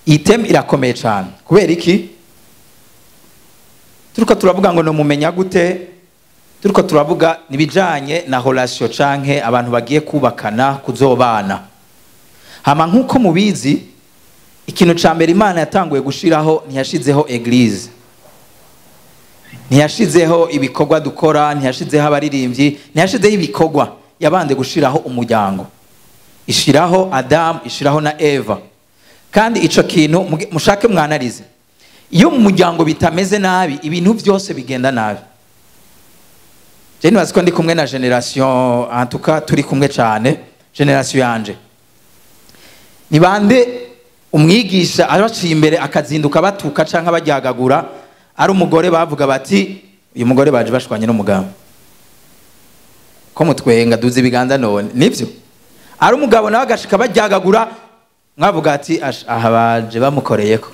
iyi teme irakomeye cyane kubera iki turiko turavuga ngo nomumenya gute turiko turavuga nibijanye na relation canke abantu bagiye kubakana kuzobana hama nk'uko mubizi ikintu ca mbere imana yatanguye gushiraho ntiyashizeho eglise ntiyashizeho ibikorwa dukora ntiyashizeho abaririmbyi ntiyashizeho ibikorwa yabanje gushiraho umuryango ishiraho adamu ishiraho na eva kandi ico kintu muge- mushake mwanarize iyo mu muryango bitameze nabi ibintu byose bigenda nabi je nibaza ko ndi kumwe na generation en tout cas turi kumwe cyane generation yanje ni bande umwigisha abaciye imbere akazinduka batuka canke baryagagura ari umugore bavuga bati uyu mugore baje bashwanye n'umugabo ko mutwenga duze ibiganza none nivyo ari umugabo nawe agashika baryagagura mwavuga ati "Ash, aha baje bamukoreyeko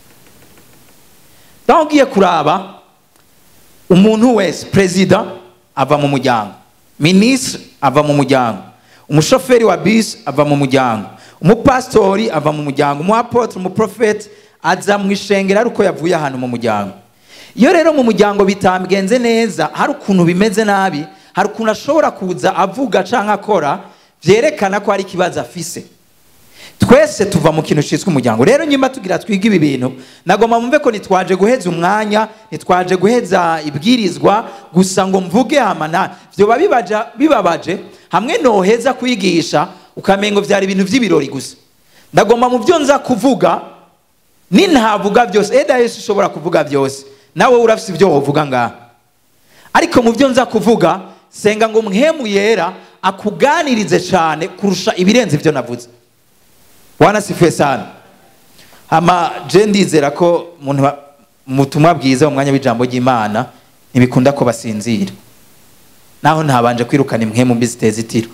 naho ugiye kuraba umuntu wese perezida ava mu muryango minisitiri ava mu muryango umushoferi wa bisi ava mu muryango umupasitori ava mu muryango umuapotire umuprofeti aza mu ishengero ari uko yavuye ahantu mu muryango iyo rero mu muryango bitamgenze neza hari ukuntu bimeze nabi hari ukuntu ashobora kuza avuga cyangwa akora byerekana ko hari ikibazo afise twese tuva mu kintu cyitwa umuryango rero nyuma tugira twiga ibi bintu nagomba mumve ko ntitwaje guheza umwanya ntitwaje guheza ibwirizwa gusa ngo mvuge hamana byoba bibaja- bibabaje hamwe noheza kwigisha ukamengo byari ibintu by'ibirori gusa ndagomba mu byo nza kuvuga ni ntavuga byose eda yesu ushobora kuvuga byose nawe urafite ibyo wovuga ngaha ariko mu byo nza kuvuga senga ngo mwemu yera akuganirize cyane kurusha ibirenze ibyo navuze bwana sifuye sana hama je ndizera ko umuntu ba- mu butumwa bwiza mu mwanya w'ijambo ry'imana ntibikunda ko basinzira naho ntabanje kwirukana imwe mu mbi ziteza itiro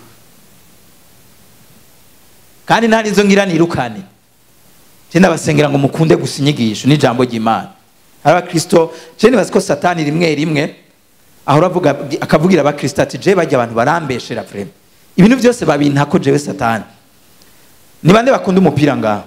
kandi nta nizo ngira nirukane je ndabasengera ngo mukunde gusa inyigisho n'ijambo ry'imana hari abakristo je nibaza ko satani rimwe rimwe ahora avuga akavugira abakristo ati je bajya abantu barambeshera vrema ibintu byose babintako jewe satani ni bande bakunda umupira ngaho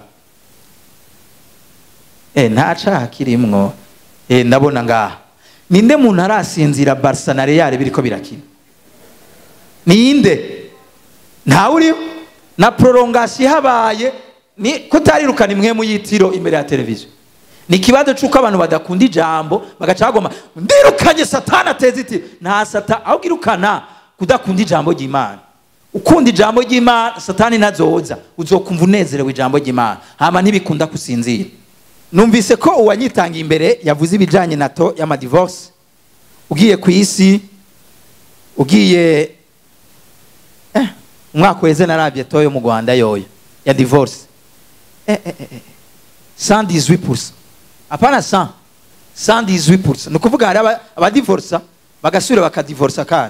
eh nta caha kirimwo eh ndabona ngaha ninde muntu arasinzira barca na real biriko birakina ninde ntawe uriho na prolongation habaye ni kutarirukana imwe mu yitiro imbere ya televiziyo ni ikibazo c'uko abantu badakunda ijambo bagaca bagoma ndirukanye satani ateza itiro nta sata aho girukana kudakunda ijambo ry'imana ukunda ijambo ry'imana satani ntazoza uzokumva unezerewe ijambo ry'imana hama ntibikunda kusinzira numvise ko uwanyitangiye imbere yavuze ibijanye na to y'amadivorce ugiye ku isi ugiye eh, umwaka weze narabye to yo mu rwanda yoyo ya divorce eh, eh, eh, eh. 118 apana 100 118 ni ukuvuga hari aba- abadivorsa bagasubira bakadivorsa kandi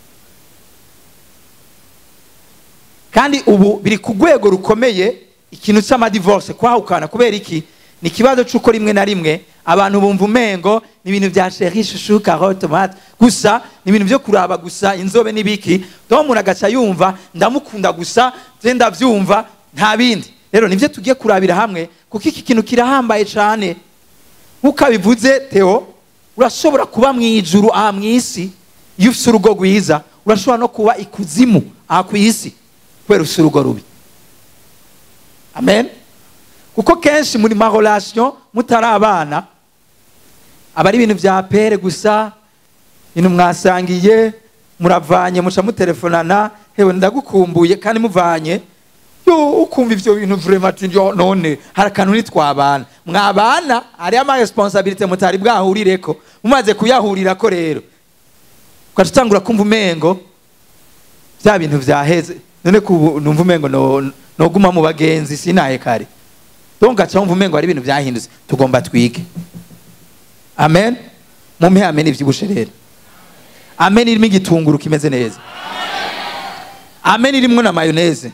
kandi ubu biri ku rwego rukomeye ikintu cy'amadivorce kwahukana kubera iki ni ikibazo cy'uko rimwe na rimwe abantu bumva umengo ni ibintu bya sheri shushu karote tomate gusa ni ibintu byo kuraba gusa inzobe n'ibiki dore umuntu agaca yumva ndamukunda gusa nze ndabyumva nta bindi rero nibyo tugiye kurabira hamwe kuko iki kintu kirahambaye cyane nk'uko abivuze teo urashobora kuba mu ijuru aha mu isi iyo ufite urugo rwiza urashobora no kuba ikuzimu aha ku isi kubera ufite urugo rubi amen kuko kenshi muri marorasiyo mutari abana aba ari ibintu bya pere gusa ibintu mwasangiye muravanye muca mutelefonana hewe ndagukumbuye kandi muvanye yo ukumva ivyo bintu vrema ati yo none hari akantu nitwabana mwabana hariyo amaresponsabilite mutari bwahurireko mumaze kuyahurirako rero ugaca utangura kumva umengo bya bintu vyaheze none kubu numva umengo no- noguma mu bagenzi sinaye kare donc gaca wumva umengo hari ibintu vyahindutse tugomba twige amen mumpe amen ivyibushe rero amen irimo igitunguru kimeze neza amen irimwo na mayoneze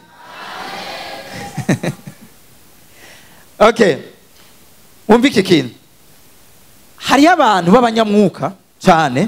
okay wumva iki kintu hariyo abantu b'abanyamwuka cyane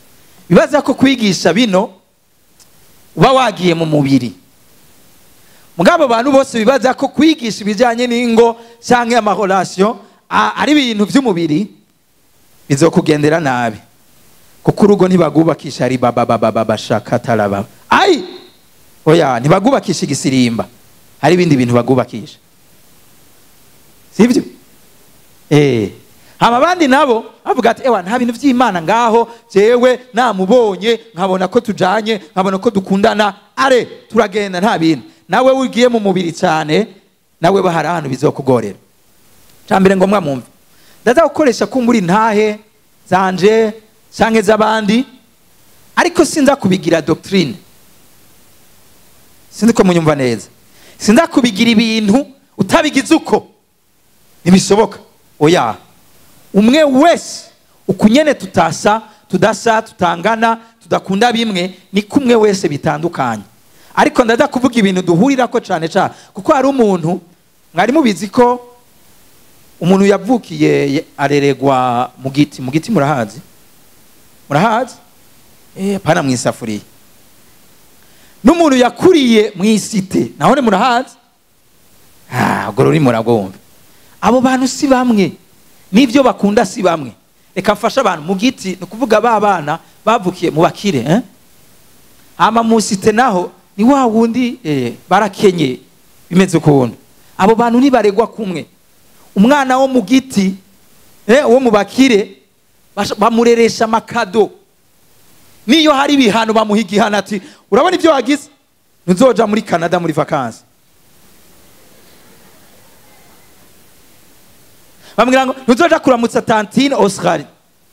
bibaza ko kwigisha bino uba wagiye mu mubiri mugabo abantu bose bibaza ko kwigisha ibijyanye n'ingo cyangwa amahorasiyo ari ibintu by'umubiri bizokugendera nabi kuko urugo ntibagubakisha ari babababa bashaka taraba ayi oya ntibagubakisha igisirimba hari ibindi bintu bagubakisha sibyo eh hama abandi nabo bavuga ati ewa nta bintu by'imana ngaho jewe namubonye nkabona ko tujanye nkabona ko dukundana are turagenda nta bintu nawe ugiye mu mubiri cyane nawe bahari ahantu bizokugorera cyambere ngo mwamwumve ndaza gukoresha kumbura intahe zanje canke z'abandi ariko sinza kubigira doctrine sinzi ko munyumva neza sinza kubigira ibintu utabigize uko ntibishoboka oya umwe wese ukunyene tutasa tudasa tutangana tudakunda bimwe ni kumwe wese bitandukanye ariko ndaza kuvuga ibintu duhurirako cyane cyane kuko hari umuntu mwari mubizi ko umuntu yavukiye areregwa mu giti mu giti murahazi murahazi eh pana mu isafuriya n'umuntu yakuriye mu isite naho ni murahazi ah ubwo ruri muragomba abo bantu si bamwe n'ibyo bakunda si bamwe reka mfashe abantu mu giti ni ukuvuga ba bana bavukiye mu bakire eh? hama mu site naho ni wa wundi eh, barakenye bimeze ukuntu abo bantu ntibaregwa kumwe umwana wo mu giti eh, wo mu bakire bamureresha amakado niyo hari ibihano bamuha igihano ati urabona ibyo wagize ntuzoja muri canada muri vakansi bamubwira ngo ntuzoja kuramutsa tantine oscar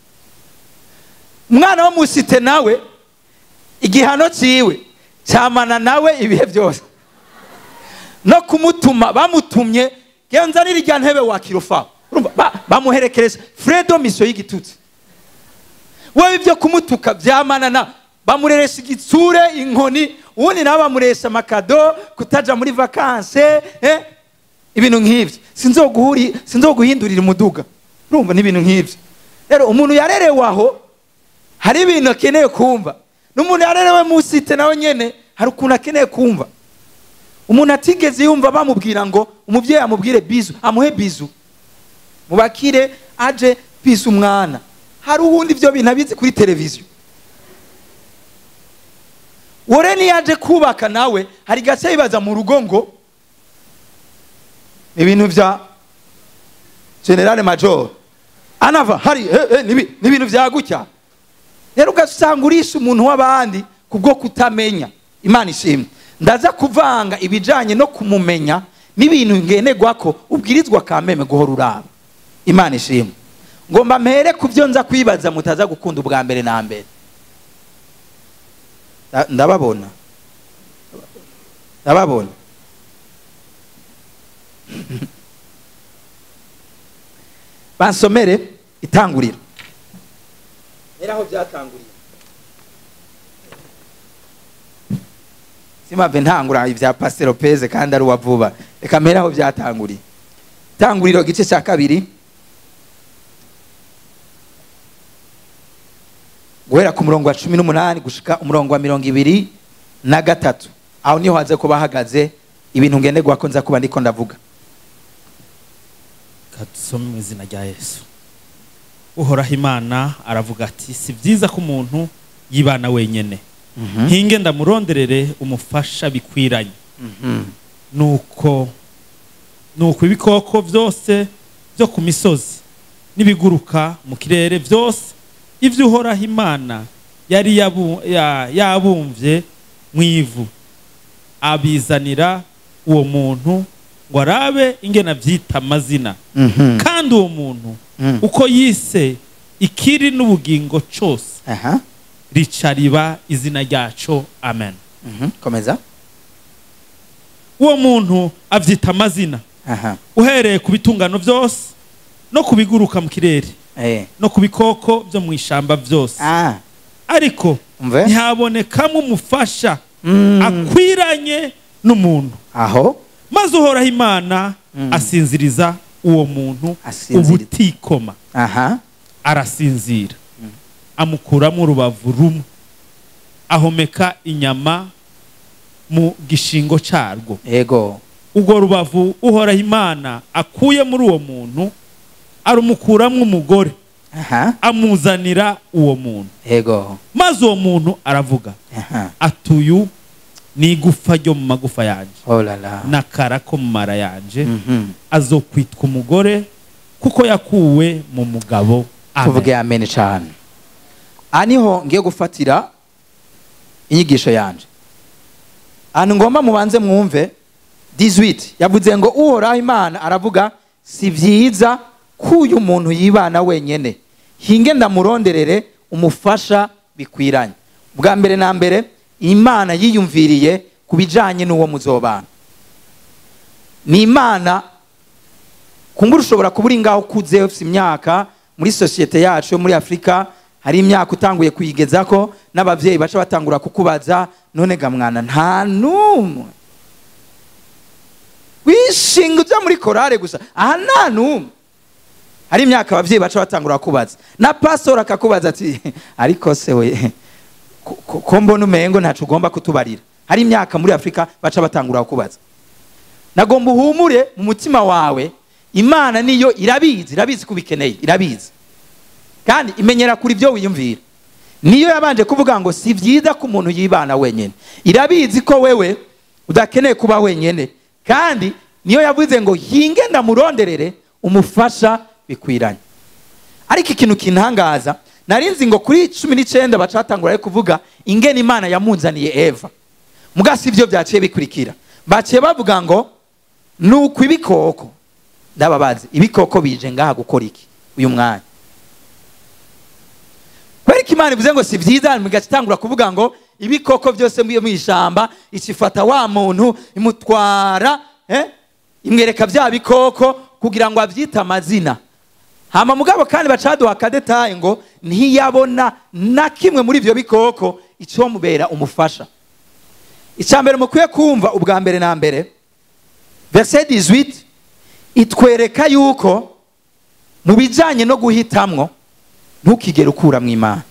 umwana wo mu site nawe igihano ciwe cyamana nawe ibihe byose no kumutuma bamutumye genzanira irya ntebe wakirufa bamuherekereje fredo misiyo y'igitutsi wewe ibyo kumutuka byamana na bamureresha igitsure inkoni ubundi nabo bamuresha amakado kutaja muri vakanse eh? ibintu nk'ibyo sinzoguhindurira umuduga urumva n'ibintu nk'ibyo rero umuntu yarerewe aho hari ibintu akeneye kumva n'umuntu yarerewe mu site nawe nyene hari ukuntu akeneye kumva umuntu atigeze yumva bamubwira ngo umubyeyi amubwire bizu amuhe bizu mubakire aje bizu umwana hari uwundi ibyo bintu abizi kuri televiziyo wore niyo aje kubaka nawe hari gace yibaza mu rugo ngo ibintu bya generale major anava hari ni ibintu bya gutya rero ugasanga urisha umuntu w'abandi kubwo kutamenya imana ishimwe ndaza kuvanga ibijyanye no kumumenya n'ibintu ngenerwa ko ubwirizwa kameme guhora uraba imana ishimwe ngomba mpere ku byo nza kwibaza mutaza gukunda ubwa mbere na mbere ndababona ndababona bansomere itanguriro rero aho byatanguriye simave ntangura ibya pasitero peze kandi ari uwa vuba reka mpere aho byatanguriye itanguriro igice cya kabiri guhera ku murongo wa cumi n'umunani gushika umurongo wa mirongo ibiri na gatatu aho niho haze kuba hahagaze ibintu ngenderwa ko nza kuba ndiko ndavuga dusome mu izina rya yesu uhoraho imana aravuga ati si byiza ko umuntu yibana wenyine nkinge ndamuronderere umufasha bikwiranye nuko nuko ibikoko byose byo ku misozi n'ibiguruka mu kirere byose ibyo uhoraho imana yari yabumvye mu ivu abizanira uwo muntu ngo arabe ingena byita amazina kandi uwo muntu uko yise ikiri n'ubugingo cyose rica riba izina ryaco amen komeza uwo muntu abyita amazina uhereye ku bitungano byose no ku biguruka mu kirere no ku bikoko byo mu ishyamba byose ariko ntihabonekamo umufasha akwiranye n'umuntu aho maze uhoraho imana asinziriza uwo muntu ubutikoma arasinzira amukuramo urubavu rumwe ahomeka inyama mu gishingo carwo ego urwo rubavu uhoraho imana akuye muri uwo muntu arumukuramwo umugore aha amuzanira uwo muntu ego maze uwo muntu aravuga aha atuyu ni igufa ryo mu magufa yanje oh la la n'akara ko mu mara yanje Mhm. azokwitwa umugore kuko yakuwe mu mugabo Amen. tuvuge amen cyane aha niho ngiye gufatira inyigisho yanje ahantu ngomba mubanze mwumve 18 yavuze ngo uhoraho imana aravuga si byiza ko uyu muntu yibana wenyine hinge ndamuronderere umufasha bikwiranye bwa mbere na mbere imana yiyumviriye ku bijyanye n'uwo muzobana ni imana kumbura ushobora kuba uri ngaho ukuze ufite imyaka muri sosiyete yacu yo muri afurika hari imyaka utanguye kuyigeza ko n'ababyeyi baca batangura kukubaza none ga mwana nta n'umwe wishinga ujya muri korale gusa aha nta n'umwe hari imyaka ababyeyi baca batangura kubaza na pastor akakubaza ati ariko se we ko- ko ko mbona umengo ntacu ugomba kutubarira hari imyaka muri afurika baca batangura kukubaza nagomba uhumure mu mutima wawe imana niyo irabizi irabizi ko ubikeneye irabizi kandi imenyera kuri ibyo wiyumvira niyo yabanje kuvuga ngo si byiza ko umuntu yibana wenyine irabizi ko wewe udakeneye kuba wenyine kandi niyo yavuze ngo hinge ndamuronderere umufasha bikwiranye ariko ikintu kintangaza narinzi ngo kuri cumi n'icyenda bacatangura ari kuvuga ingene imana yamunzaniye eva muga si byo byaciye bikurikira baciye bavuga ngo ni uku ibikoko ndababazi ibikoko bije ngaha gukora iki uyu mwanya kubera ko imana ivuze ngo si byiza mugaca itangura kuvuga ngo ibikoko byose byo mu ishyamba ikifata wa muntu imutwara eh, imwereka bya bikoko kugira ngo abyite amazina hama mugabo kandi bacaduha akadetaye ngo ntiyabona na kimwe muri ibyo bikoko icyo mubera umufasha icya mbere mukwiye kumva ubwa mbere na mbere verset 18 itwereka yuko mu bijyanye no guhitamwo ntukigere ukura mu imana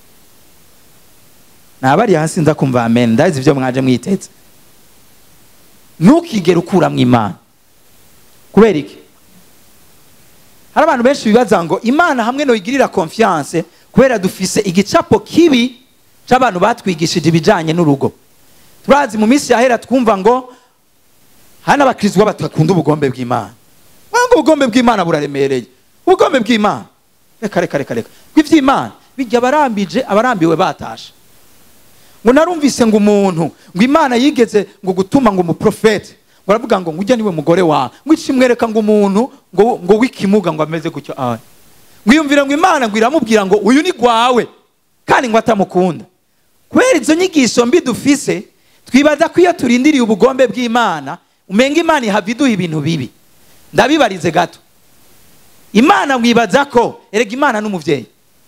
nabari hasi nza kumva amen ndazi ibyo mwaje mwitetse ntukigere ukura mu imana kubera iki hari abantu benshi bibaza ngo imana hamwe noyigirira confiance kubera dufise igicapo kibi c'abantu batwigishije ibijanye n'urugo turazi mu minsi yahera twumva ngo hari n'abakirizwa batakunda ubugombe bw'imana wanga ubugombe bw'imana buraremereye ubugombe bw'imana reka reka reka reka bw'iby'imana bijya abarambije abarambiwe batashe ngo narumvise ngo umuntu ngo imana yigeze ngo gutuma ngo umuprofete ngo aravuga ngo ngujya niwe mugore wawe ngo ikimwereka ngo umuntu ngo ngo w'ikimuga ngo ameze gutyo awe ngo iyumvire ngo imana ngo iramubwira ngo uyu ni gwawe kandi ngo atamukunda kubera izo nyigisho mbi dufise twibaza ko iyo turindiriye ubugombe bw'imana umenga imana ihava iduha ibintu bibi ndabibarize gato imana mwibaza ko erega imana n'umubyeyi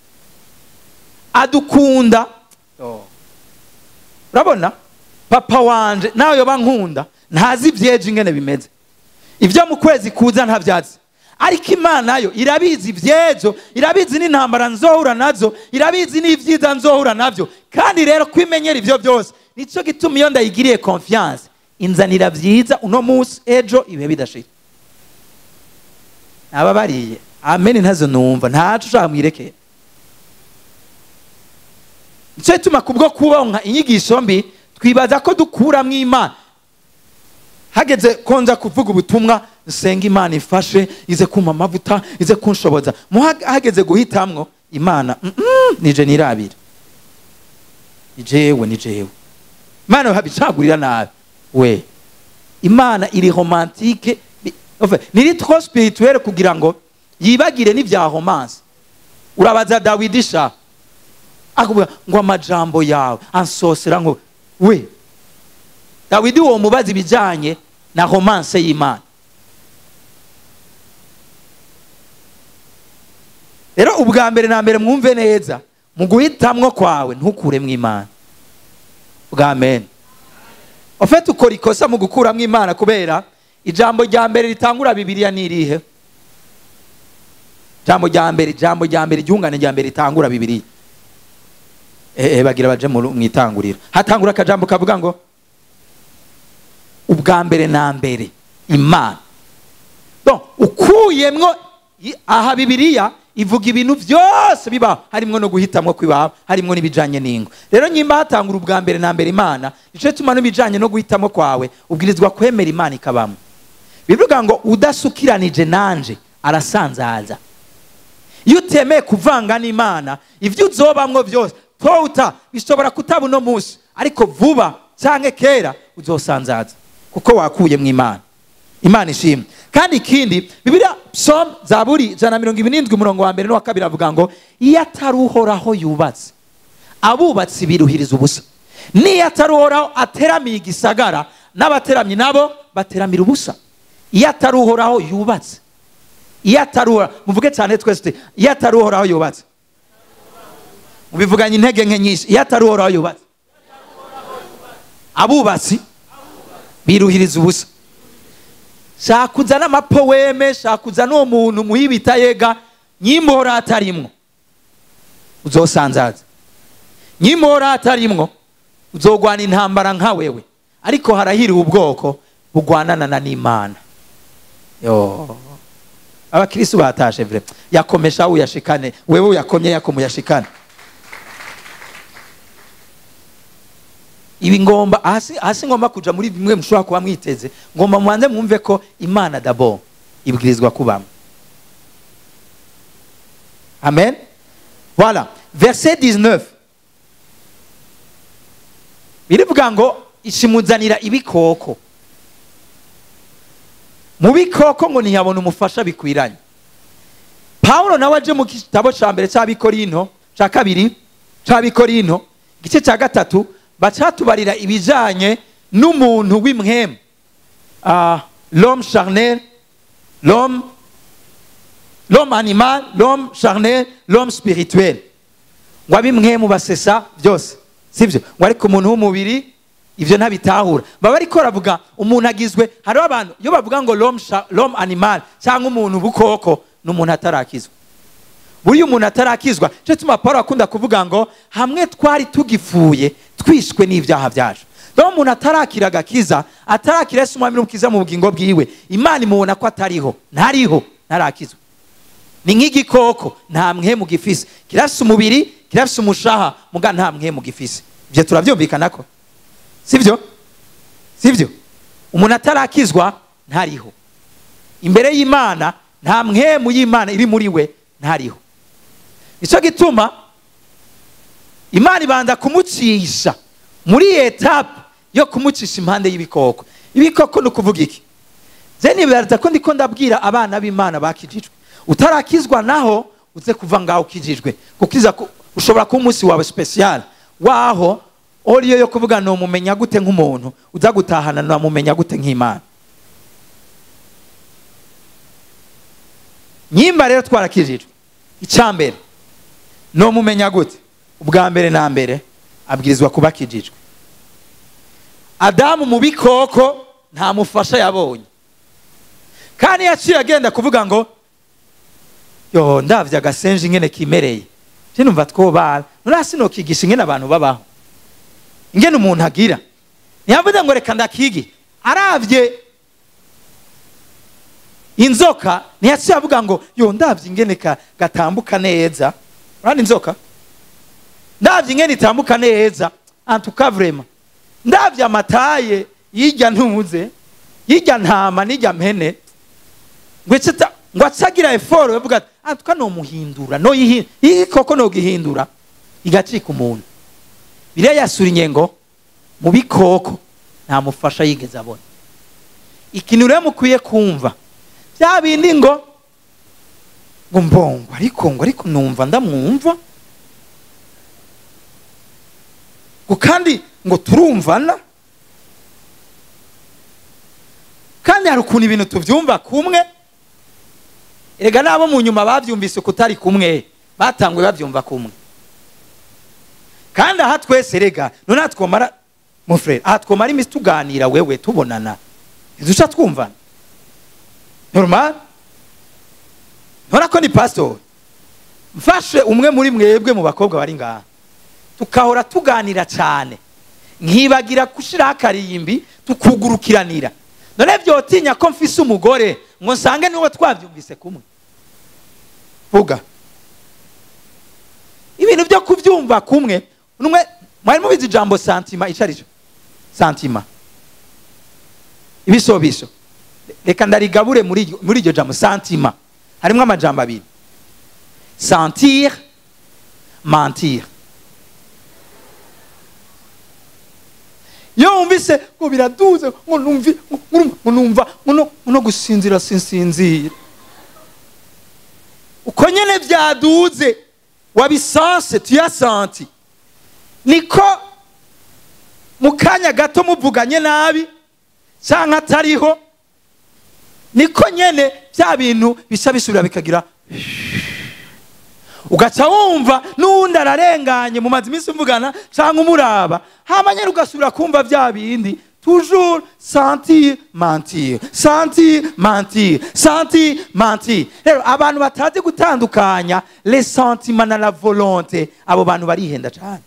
adukunda urabona papa wanje nawe yoba nkunda ntazi ibyejo ingene bimeze ibyo mu kwezi kuza ntabyazi ariko imana yo irabizi ibyejo irabizi n'intambara nzohura nazo irabizi n'ibyiza nzohura nabyo kandi rero kwimenyera ibyo byose nicyo gituma iyo ndayigiriye confiance inzanira byiza uno munsi ejo ibihe bidashira nababariye amen ntazo numva ntacu ushaka mwirekera nicyo gituma kubwo kubonka inyigisho mbi twibaza ko dukuramo imana hageze konza kuvuga ubutumwa nsenga imana ifashe ize kumpa amavuta ize kunshoboza hageze guhitamwo imana mm, mm, nije nirabira ni jewe ni jewe imana habicagurira nabi we imana iri romantike niri trop spirituelle kugira ngo yibagire n'ibya romance urabaza dawidi sha akavuga ngo amajambo yawe ansosera ngo we dawidi uwo mubaza ibijyanye na romance y'imana rero ubwa mbere na mbere mwumve neza mu guhitamwo kwawe ntukuremo imana bwa mbere ufite ukora ikosa mu gukuramo imana kubera ijambo rya mbere ritangura bibiriya ni irihe ijambo rya mbere ijambo rya mbere iryungane rya mbere ritangura bibiriya eee bagira baje mu itanguriro hatangura akajambo kavuga ngo ubwa mbere na mbere imana Donc, ukuyemwo i- aha bibiliya ivuga ibintu byose bibaho harimwo no guhitamwo kw'iwabo harimwo n'ibijanye n'ingo rero nyimba hatangura ubwa mbere na mbere imana nico gituma n'ibijanye no guhitamo kwawe ubwirizwa kwemera imana ikabamo bivuga ngo udasukiranije nanje arasanzaza iyo utemeye kuvanga n'imana ibyo uzobamwo byose tota bishobora kutaba uno munsi ariko vuba cyangwa kera uzosanzaza kuko wakuye mu imana imana ishimwe kandi ikindi bibiliya psalm zaburi ijana na mirongo irindwi umurongo wa mbere n'uwa kabiri avuga ngo iyo atari uhoraho yubatse abubatsi biruhiriza ubusa n'iyo atari uhoraho ateramiye igisagara n'abateramyi nabo bateramira ubusa iyo atari uhoraho yubatse iyo atari uhoraho muvuge cyane twese tuti, iyo atari uhoraho yubatse mubivuganye intege nke nyinshi iyo atari uhoraho yubatse abubatsi biruhiriza ubusa shaka uzane amapoweme shaka uzane uwo muntu muhibita yega nyimuhora atarimwo uzosanzaza nyimuhora atarimwo uzogwana intambara nka wewe ariko harahiriwe ubwoko bugwanana na n'imana yo abakirisitu batashe vre yakomesha uyashikane wewe uyakomye yakomu yashikane ibi ngomba hasi hasi ngomba kuja muri bimwe mushobora kuba mwiteze ngomba mubanze mwumve ko imana dabo ibwirizwa kubamo amen voilà verset 19 birivuga ngo ishimuzanira ibikoko mu bikoko ngo ntiyabona umufasha bikwiranye pawulo nawe aje mu gitabo cya mbere cy'abikorino cya kabiri cy'abikorino igice cya gatatu bacatubarira ibijyanye n'umuntu w'imwemu Ah, l'homme charnel l'homme l'homme animal l'homme charnel l'homme spirituel ngo abimwemu basesa byose sibyo ngo ariko umuntu w'umubiri ibyo ntabitahura baba ariko baravuga umuntu agizwe hariho abantu iyo bavuga ngo l'homme cha- l'homme animal cyangwa umuntu bukoko ni umuntu atarakizwa buriya umuntu atarakizwa cyo tuma paul akunda kuvuga ngo hamwe twari tugipfuye twishwe n'ibyaha byacu rero umuntu atarakira agakiza atarakira yesu umwami n'umukiza mu bugingo bwiwe imana imubona ko atariho ntariho ntarakizwa ni nk'igikoko nta mwemu gifise kirafise umubiri kirafise umushaha muga nta mwemu gifise ibyo turabyumvikana ko sibyo sibyo umuntu atarakizwa ntariho imbere y'imana nta mwemu y'imana iri muri we ntariho nicyo gituma imana ibanza kumucisha muri etape yo kumucisha impande y'ibikoko ibikoko ni ukuvuga iki ze nibaza ko ndiko ndabwira abana b'imana bakijijwe utarakizwa naho uze kuva ngaho ukijijwe kukiza ku- ushobora kuba umunsi wawe special waho oriyo yo kuvuga nomumenya gute nk'umuntu uza gutahana namumenya gute nk'imana nyimba rero twarakijijwe icyambere nomumenya gute ubwa mbere na mbere abwirizwa kuba akijijwe adamu mu bikoko nta mufasha yabonye kandi yaciye agenda kuvuga ngo yo ndavye agasenje ingene kimereye je numva twobara none hasi nokigisha ingene abantu babaho ingene umuntu agira ntiyavuze ngo reka ndakigi aravye inzoka ntiyaciye avuga ngo yo ndavye ingene ka- gatambuka neza urabona inzoka ndavye ingene itambuka neza antuka vrema ndavye amataye yirya ntuze yirya ntama n'irya mpene ngo ece ta- ngo acagira eforo yavuga ati antuka nomuhindura no iyi koko nogihindura igacika umuntu biriya yasurinye ngo mu bikoko nta mufasha yigeze abona ikintu rero mukwiye kumva bya bindi ngo ngo mbongo ariko ngo ariko numva ndamwumva ngo kandi ngo turumvana kandi hari ukuntu ibintu tubyumva kumwe erega n'abo mu nyuma babyumvise kutari kumwe batanguye babyumva kumwe kandi aha twese rega none aha twomara mu frere aha twomara iminsi tuganira wewe tubonana ntiduca twumvana normal ntora ko ni pasitori mfashe umwe muri mwebwe mu bakobwa bari ngaha tukahora tuganira cyane nkibagira gushyiraho akarimbi tukugurukiranira none byotinya ko mfise umugore ngo nsange niwo twabyumvise kumwe vuga ibintu byo kubyumva kumwe numwe mwari mubizi ijambo santima icyo ari cyo santima ibisobiso reka ndarigabure muri iryo- muri iryo jambo santima harimo amajambo abiri sentir mentir iyo wumvise ngo biraduze ngo numvi ngo numva- ngo numva ngo no- ngo no gusinzira sinsinzira uko nyene byaduze wabisanse tuyasanti niko mu kanya gato muvuganye nabi cyangwa atariho niko nyene bya bintu bisa bisubira bikagira ugaca wumva n'uwundi ararenganye mu mazi iminsi mvugana cyangwa umuraba hama nyine ugasubira kumva bya bindi toujours sentir mentir sentir mentir sentir mentir rero abantu batazi gutandukanya les sentiments na la volonté abo bantu barihenda cyane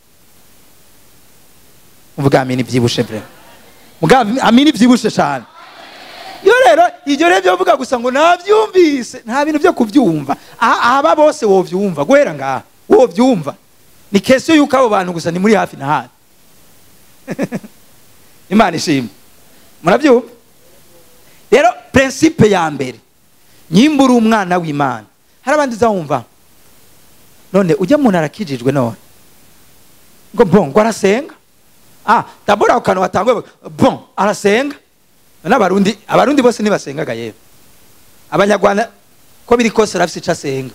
uvuga amini byibushe bre muga amini byibushe cyane iyo rero ibyo rero byo vuga gusa ngo nabyumvise nta bintu byo kubyumva aha aba bose wobyumva guhera ngaha wobyumva ni kesiyo y'uko abo bantu gusa ni muri hafi na hafi imana ishimwe murabyumva rero prinsipe ya mbere nyimba uri umwana w'imana hari abandi uzawumva none ujya muntu arakijijwe none ngo bon ngo arasenga ah dabora ako kantu watanguye bon arasenga n'abarundi abarundi bose ntibasengaga yewe abanyarwanda ko biri kose arafite icyo asenga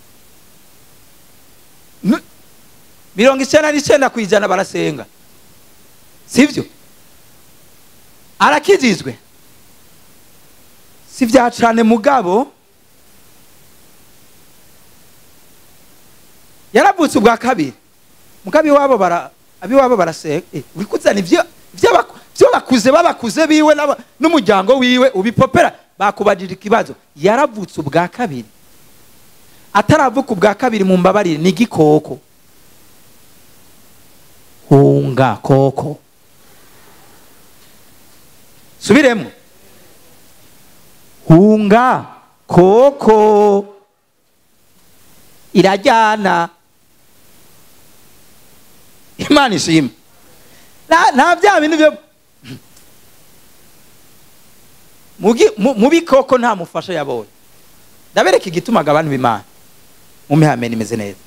N- mirongo icyenda n'icyenda ku ijana barasenga sibyo arakijijwe si bya cane mugabo yaravutse ubwa kabiri mugabo iwabo bara abiwabo barasenga eh, uri kuzana ibyo by'abaku- byo bakuze babakuze biwe n'aba- n'umuryango wiwe ubipopera bakubajije ikibazo yaravutse ubwa kabiri ataravuka ubwa kabiri mu mbabarire ni igikoko hunga koko subiremo hunga koko irajyana imana ishimwe nta nta bya bintu byo mu gi- mu- mu bikoko nta mufasha yabonye ndabereka igitumaga abantu b'imana mu mihamene imeze neza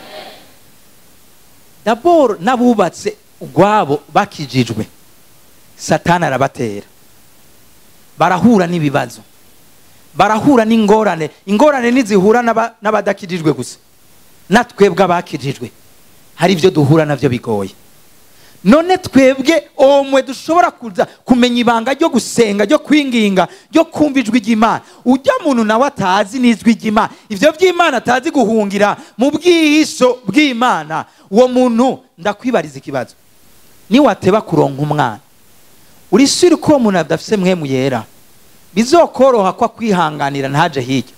daboro n'abubatse ubwabo bakijijwe satani arabatera barahura n'ibibazo barahura n'ingorane ingorane ntizihura n'aba- n'abadakijijwe gusa natwebwe abakijijwe hari ibyo duhura nabyo bigoye none twebwe omwe dushobora kuza kumenya ibanga ryo gusenga ryo kwinginga ryo kumva ijwi ry'imana ujya muntu nawe atazi n'ijwi ry'imana ibyo by'imana atazi guhungira mu bwihisho bw'imana uwo muntu ndakwibariza ikibazo niwateba kuronka umwana uri suri ko uwo muntu adafise mwemu yera bizokoroha ko akwihanganira ntaje hirya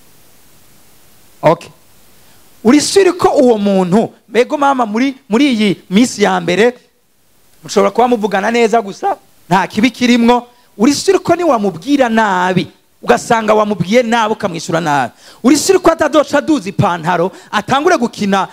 okay uri suri ko uwo muntu mbego mama muri muri iyi minsi ya mbere mushobora kuba muvugana neza gusa nta kibi kirimwo uri suri ko niwamubwira nabi ugasanga wamubwiye nabi ukamwishyura nabi uri suri ko atadoca aduza ipantaro atangure gukina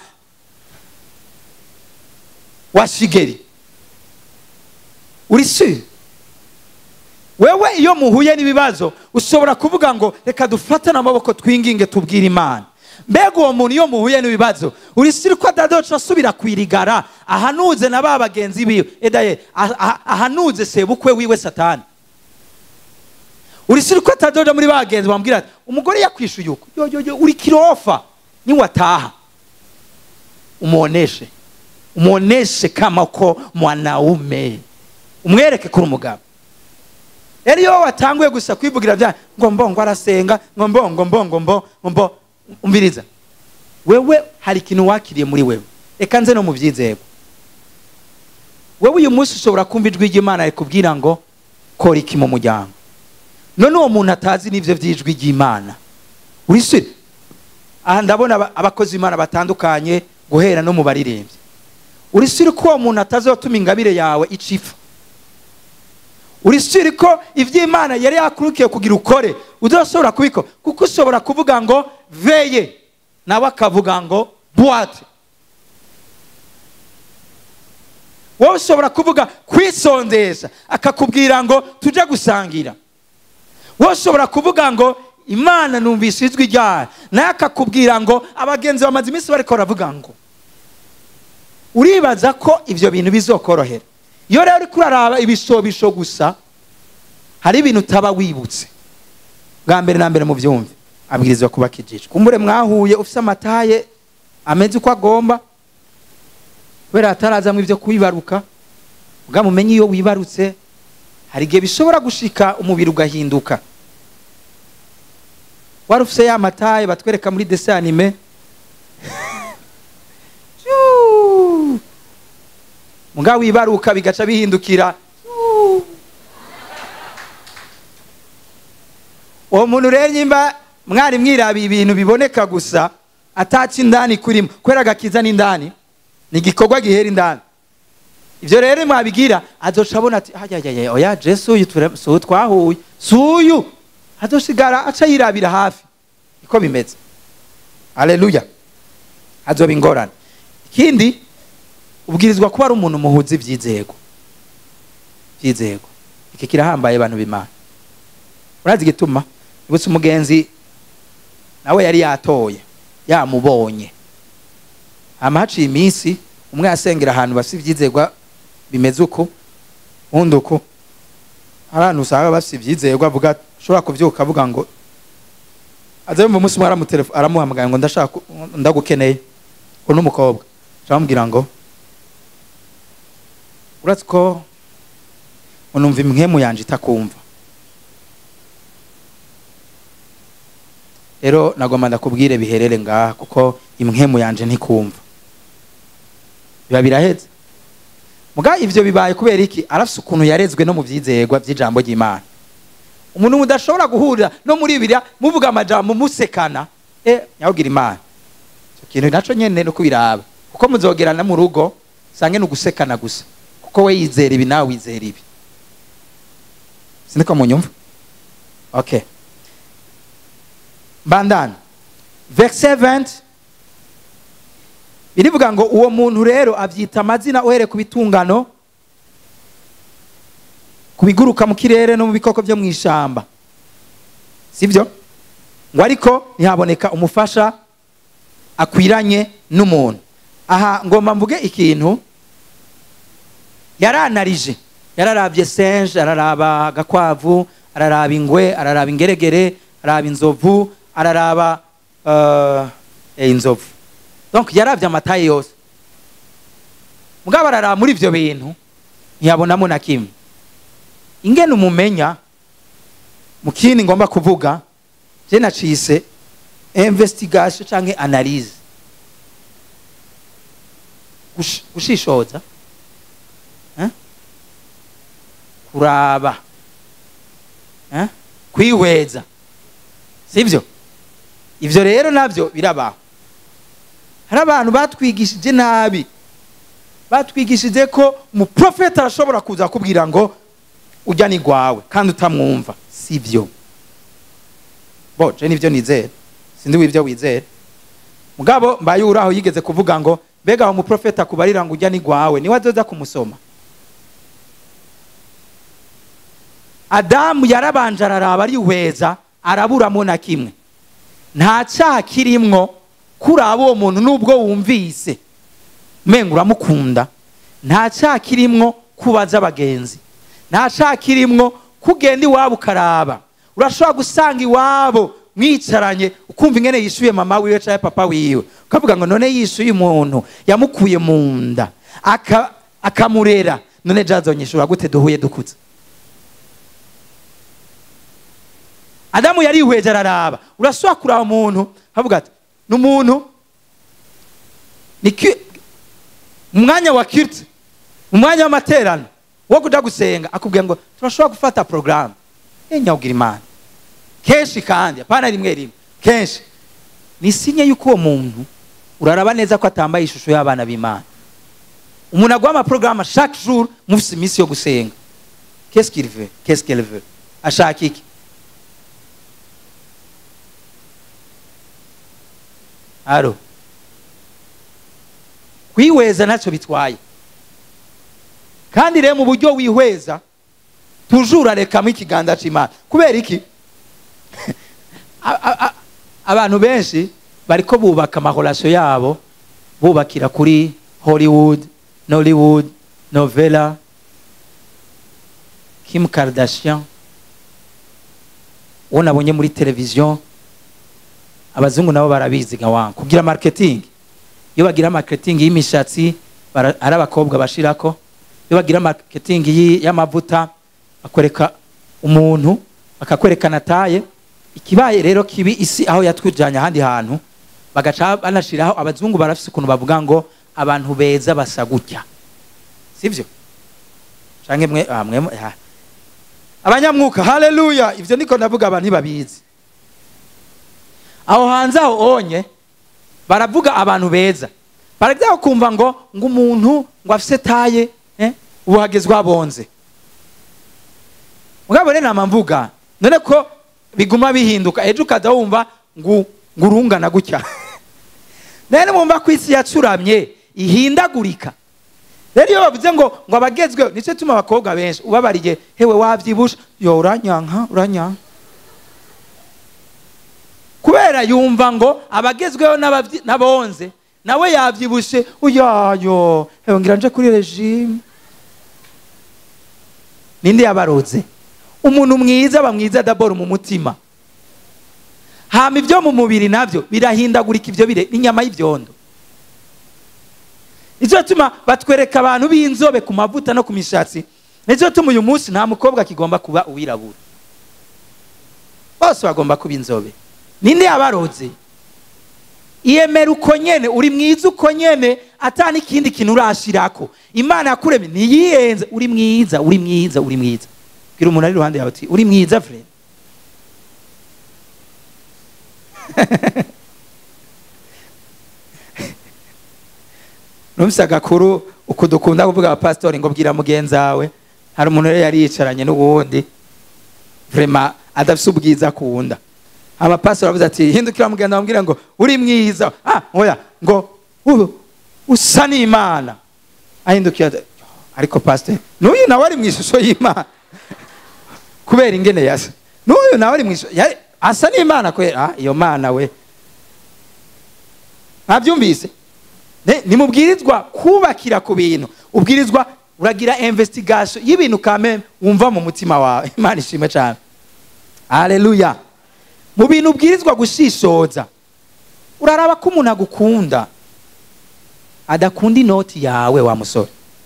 wa shigeri uri suri wewe iyo muhuye n'ibibazo ushobora kuvuga ngo reka dufatane amaboko twinginge tubwire imana mbega uwo muntu iyo muhuye n'ibibazo uri siri ko atadoca asubira kwirigara ahanuze na ba bagenzi biwe edaye ah- ah- ahanuze sebukwe wiwe satani uri siri ko atadoja muri bagenzi bamubwira ati umugore yakwishuye uko yo yo yo uri kirofa niwataha umuoneshe umuoneshe kama ko mwanaume umwereke kuri umugabo rero iyo watanguye gusa kwivugira bya ngo mbo ngo arasenga ngo mbo ngo mbo ngo mbo ngo mbo umviriza wewe hari ikintu wakiriye muri wewe reka nze no mu byizego wewe uyu munsi ushobora kumva ijwi ry'imana rikubwira ngo kora iki mu muryango none uwo muntu atazi n'ibyo by'ijwi ry'imana wisire aha ndabona aba- abakozi b'imana batandukanye guhera no mu baririmbyi urisire ko uwo muntu atazatuma ingabire yawe icipfa uri siri ko iby'imana yari yakurukiye kugira ukore udashobora kubikora kuko ushobora kuvuga ngo veye nawe akavuga ngo buwate wowe ushobora kuvuga kwisondesha akakubwira ngo tujye gusangira wowe ushobora kuvuga ngo imana numvise ijwi ryayo nawe akakubwira ngo abagenzi bamaze iminsi bariko baravuga ngo uribaza ko ibyo bintu bizokorohera iyo rero uriko uraraba ibishobisho gusa hari ibintu utaba wibutse bwa mbere na mbere mu byumve abwirizwa kuba kijijwe kumbure mwahuye ufite amataye ameze uko agomba kubera hatarazamo ibyo kubibaruka ubwa mumenye iyo wibarutse hari igihe bishobora gushika umubiri ugahinduka wari ufite ya mataye batwereka muri desi anime muga wibaruka bigaca bihindukira uwo muntu rero nyimba mwari mwirabiye ibintu biboneka gusa ataca indani kurimo kubera agakiza n'indani ni igikorwa gihera indani ibyo rero mwabigira azoca abona ati ayayaya oya jesu uyu si uyu twahuye si uyu azosigara aca yirabira hafi niko bimeze aleluya azoba ingorane ikindi ubwirizwa kuba ari umuntu muhuza ibyizego byizego iki kirahambaye abantu b'imana urazi igituma ibutse umugenzi nawe yari yatoye yamubonye hama haciye iminsi umwe yasengera ahantu bafite ibyizegwa bimeze uko undi uko hari ahantu usanga bafite ibyizegwa avuga ushobora kubyuka avuga ngo aza yumva umunsi umwe aramuhamagaye ngo ndashaka ndagukeneye ngo n'umukobwa aramubwira ngo uretse ko unumva imwemu yanje itakumva rero nagomba ndakubwire biherere ngaha kuko imwemu yanje ntikumva biba biraheze muga ivyo bibaye kubera iki arafise ukuntu yarezwe no mu vyizegwa vy'ijambo ry'imana umuntu mudashobora guhurira no muri biriya muvuga amajambo musekana e nyawugira imana icyo kintu naco nyene no kubiraba kuko muzogerana mu rugo sange ni ugusekana gusa kuko we yizera ibi nawe wizera ibi sindiko munyumva okay bandana verse 20 birivuga ngo uwo muntu rero abyita amazina uhere ku bitungano ku biguruka mu kirere no mu bikoko byo mu ishyamba sibyo ngo ariko ntihaboneka umufasha akwiranye n'umuntu aha ngomba mvuge ikintu yaranarije yararabye senje araraba agakwavu araraba ingwe araraba ingeregere araraba inzovu araraba inzovu donc yarabye amataye yose mugabo araraba muri ibyo bintu ntiyabonamo na kimwe ingene umumenya mu kindi ngomba kuvuga je nacise investigation canke analyse gushishoza kuraba kwihweza sibyo ivyo rero navyo birabaho hari abantu batwigishije nabi batwigishije ko umuprofeta arashobora kuza kubwira ngo ujya ni gwawe kandi utamwumva sibyo bo je nivyo nizera sindi wivyo wizera mugabo mbaye uraho yigeze kuvuga ngo mbega aho umuprofeta kubarira ngo ujya ni gwawe niwe azoza kumusoma adamu yarabanje araraba arihweza araburamo na kimwe nta cyaha kirimwo kuraba uwo muntu nubwo wumvise umenga uramukunda nta cyaha kirimwo kubaza abagenzi nta cyaha kirimwo kugenda iwabo ukaraba urashobora gusanga iwabo mwicaranye ukumva ingene yishyuye mama wiwe cyangwa papa wiwe ukavuga ngo none yishyuye umuntu yamukuye mu nda akamurera none jazonyishura gute duhuye dukutse adamu yarihweje araraba urashobora kuraba umuntu havuga ati ni umuntu mu mwanya wa kiriti mu mwanya w'amaterano wo kuja gusenga akubwira ngo turashobora gufata porogaramu nyawugira imana kenshi kandi apana rimwe rimwe kenshi ni sinye y'uko uwo muntu uraraba neza ko atambaye ishusho y'abana b'imana umuntu aguha amaporogaramu chaque jour mufise iminsi yo gusenga qu'est-ce qu'il veut qu'est-ce qu'elle veut ashaka iki alo kwihweza ntacyo bitwaye kandi rero mu buryo wihweza tujura rekamo ikiganza cy'imana kubera iki A- a- a- abantu benshi bariko bubaka amahorasiyo yabo bubakira kuri hollywood nollywood novela kim kardashian uwo nabonye muri televiziyo abazungu nabo barabizi gawangu kugira marketing iyo bagira marketing y'imishatsi bara- ari abakobwa bashirako iyo bagira marketing y'i- y'amavuta bakwereka umuntu bakakwerekana taye ikibaye rero kibi isi aho yatwijanye ahandi hantu bagaca banashiraho abazungu barafise ukuntu bavuga ngo abantu beza basa gutya sivyo canke mwe ah, mwe ah. abanyamwuka haleluya ivyo niko ndavuga abantu ntibabizi aho hanze aho onye baravuga abantu beza barajyaho kumva ngo ngo umuntu ngo afise taye eh, ubu hagezwe abonze mugabo rero nama mvuga none ko biguma bihinduka ejo ukaza wumva ngo ngo urungana gutya rero mwumva ko isi yacuramye ihindagurika rero iyo bavuze ngo ngo abagezweho nicyo tuma abakobwa benshi ubabariye hewe wabyibusha yo uranyanka uranyanka kubera yumva ngo abagezweho n'abavyi- n'abonze nawe yabyibushe uyayo hewe ngira nje kuri regime ninde yabaroze umuntu mwiza aba mwiza daboro mu mutima hama ibyo mu mubiri nabyo birahindagurika ibyo bire n'inyama y'ibyondo nicyo tuma batwereka abantu b'inzobe ku mavuta no ku mishatsi nicyo tuma uyu munsi nta mukobwa akigomba kuba uwirabura bose bagomba kuba inzobe ninde yabaroze iyemera uko nyene uri mwiza uko nyene ata n'ikindi kintu urashirako imana yakuremye ntiyiyenze uri mwiza uri mwiza uri mwiza bwira umuntu ari iruhande yawe ati uri mwiza fred numvise agakuru uku dukunda kuvuga abapasitori ngo bwira mugenzi wawe hari umuntu rero yari yicaranye n'uwundi vrema adafise ubwiza akunda amapasitori aravuze ati hindukira mugenzi wawe ambwira ngo uri mwiza ah oya ngo u- usa n'imana ahindukira ati, ariko pasiteri n'uyu nawe ari mu ishusho y'imana kubera ingene yasa n'uyu nawe ari mu ishusho ya- asa n'imana kubera ah iyo mana we ntabyumvise Ne- nimubwirizwa kubakira ku bintu ubwirizwa uragira investigation y'ibintu kame wumva mu mutima wawe imana ishimwe cyane haleluya mu bintu ubwirizwa gushishoza uraraba ko umuntu agukunda adakunda inoti yawe wa musore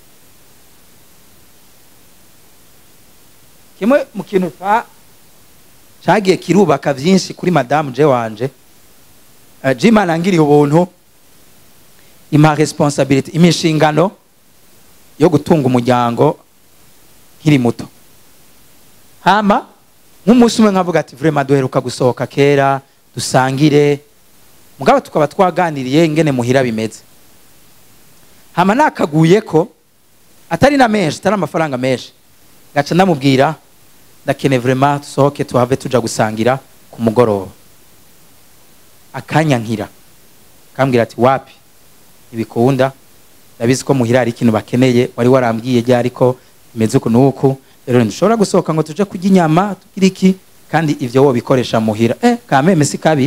kimwe mu kintu ca cagiye kirubaka byinshi kuri madamu je wanje uh, jimana angiriye ubuntu ima responsabilité imishingano yo gutunga umuryango nkiri muto hama nk'umunsi umwe nkavuga ati vraiment duheruka gusohoka kera dusangire mugabo tukaba twaganiriye ingene muhira bimeze hama nakaguye ko atari na menshi atari amafaranga menshi gaca ndamubwira ndakene vraiment dusohoke tuhave tuja gusangira ku mugoroba akanya nkira kambwira ati wapi ntibikunda ndabizi ko muhira hari ikintu bakeneye wari warambwiye ryari ko bimeze uku n'uku rero ntidushobora gusohoka ngo tuje kurya inyama tugire iki kandi ivyo wobikoresha muhira eh kameme si kabi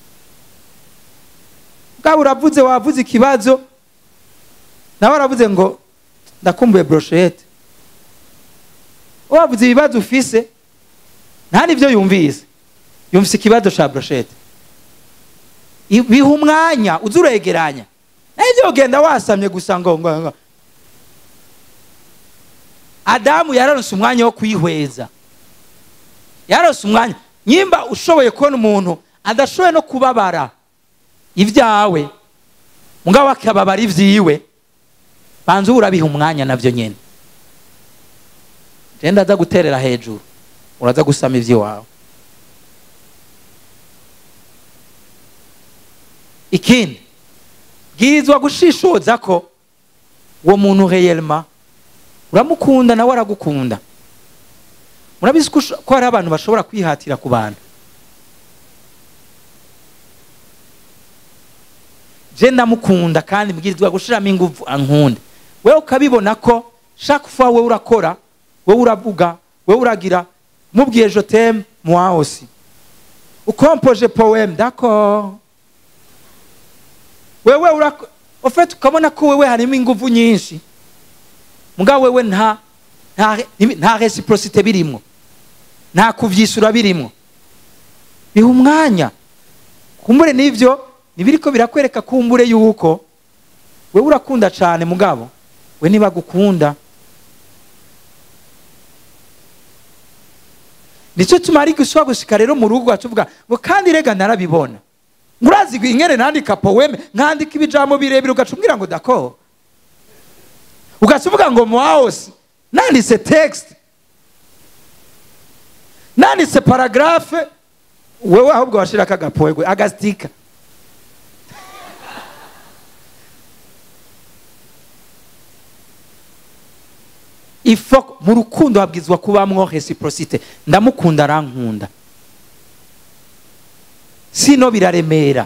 bwaba uravuze wavuze ikibazo nawe aravuze ngo ndakumbuye broshete wavuze ibibazo ufise nta n'ivyo yumvise yumvise ikibazo ca broshete I- biha umwanya uza uregeranya nibyo ugenda wasamye gusa ngo ngo ngo adamu yararonse umwanya wo kwihweza yararonse umwanya nyimba ushoboye kubona umuntu adashoboye no kubabara ibyawe mugabo akababara ibyiwe banza urabiha umwanya nabyo nyine genda aza guterera hejuru uraza gusama iby'iwawe ikindi bwirizwa gushishoza ko uwo muntu reyelma uramukunda nawe aragukunda murabizi ko usho- ko hari abantu bashobora kwihatira ku bantu je ndamukunda kandi mbwirizwa gushiramo ingufu ankunda wewe ukabibona ko chaque fois wewe urakora wewe uravuga wewe uragira mubwiye je t'aime moi aussi ukompoje poème d'accord wewe urako en fait ukabona ko wewe harimo ingufu nyinshi mugabo wewe nta nta nta reciprocité birimwo nta kuvyisura birimwo biha umwanya kumbure n'ivyo nibiriko birakwereka kumbure yuko wewe urakunda cane mugabo we ntibagukunda nicyo tumara iguswa gushika rero mu rugo tuvuga ngo kandi rega narabibona ngurazi ingene nandika poeme nkandika ibijambo birebire ugaca umbwira ngo dako ugaca uvuga ngo mwaosi nanditse text nanditse paragrafe wewe ahubwo washirako agapoegwe agastika ifo mu rukundo habwizwa kubamwo reciprocité ndamukunda arankunda sino biraremera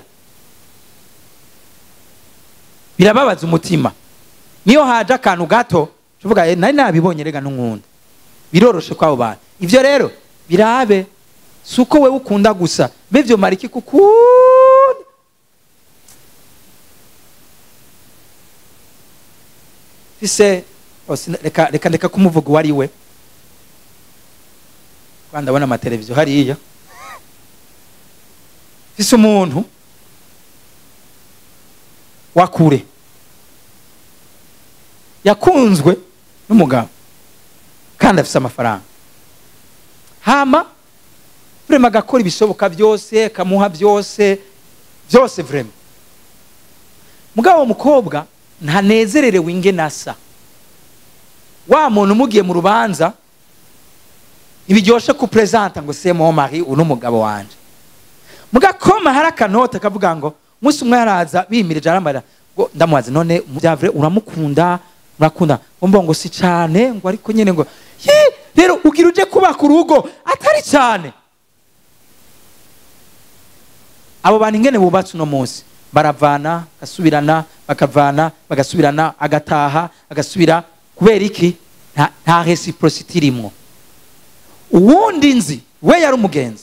birababaza umutima niyo haje akantu gato tuvuga "Eh, nari nabibonye rega n'unkunda biroroshe kwabo bantu ivyo rero birabe si uko wewe ukunda gusa mbe vyomara iki kukunda fise oh, sina- reka reka ndeka kumuvuga uwo ari we kwa ndabona amateleviziyo hariya fise umuntu wa kure yakunzwe n'umugabo kandi afise amafaranga hama vrema agakora ibishoboka byose akamuha byose byose vrema mugabo uwo mukobwa ntanezererewe ingene asa wa muntu umugiye mu rubanza ntibiryoshe kuperezanta ngo se mo mari uno mugabo wanje mugakoma hari akanota kavuga ngo umunsi umwe yaraza bimirije arambarira ngo ndamubaza none byavure uramukunda urakunda umva ngo si cyane ngo ariko nyine ngo "Yi, rero ugira uje kubaka urugo atari cyane abo bantu ingene bubatse uno munsi baravana bagasubirana bakavana bagasubirana agataha agasubira kubera iki nta, nta reciprocity irimwo uwundi nzi we yari umugenzi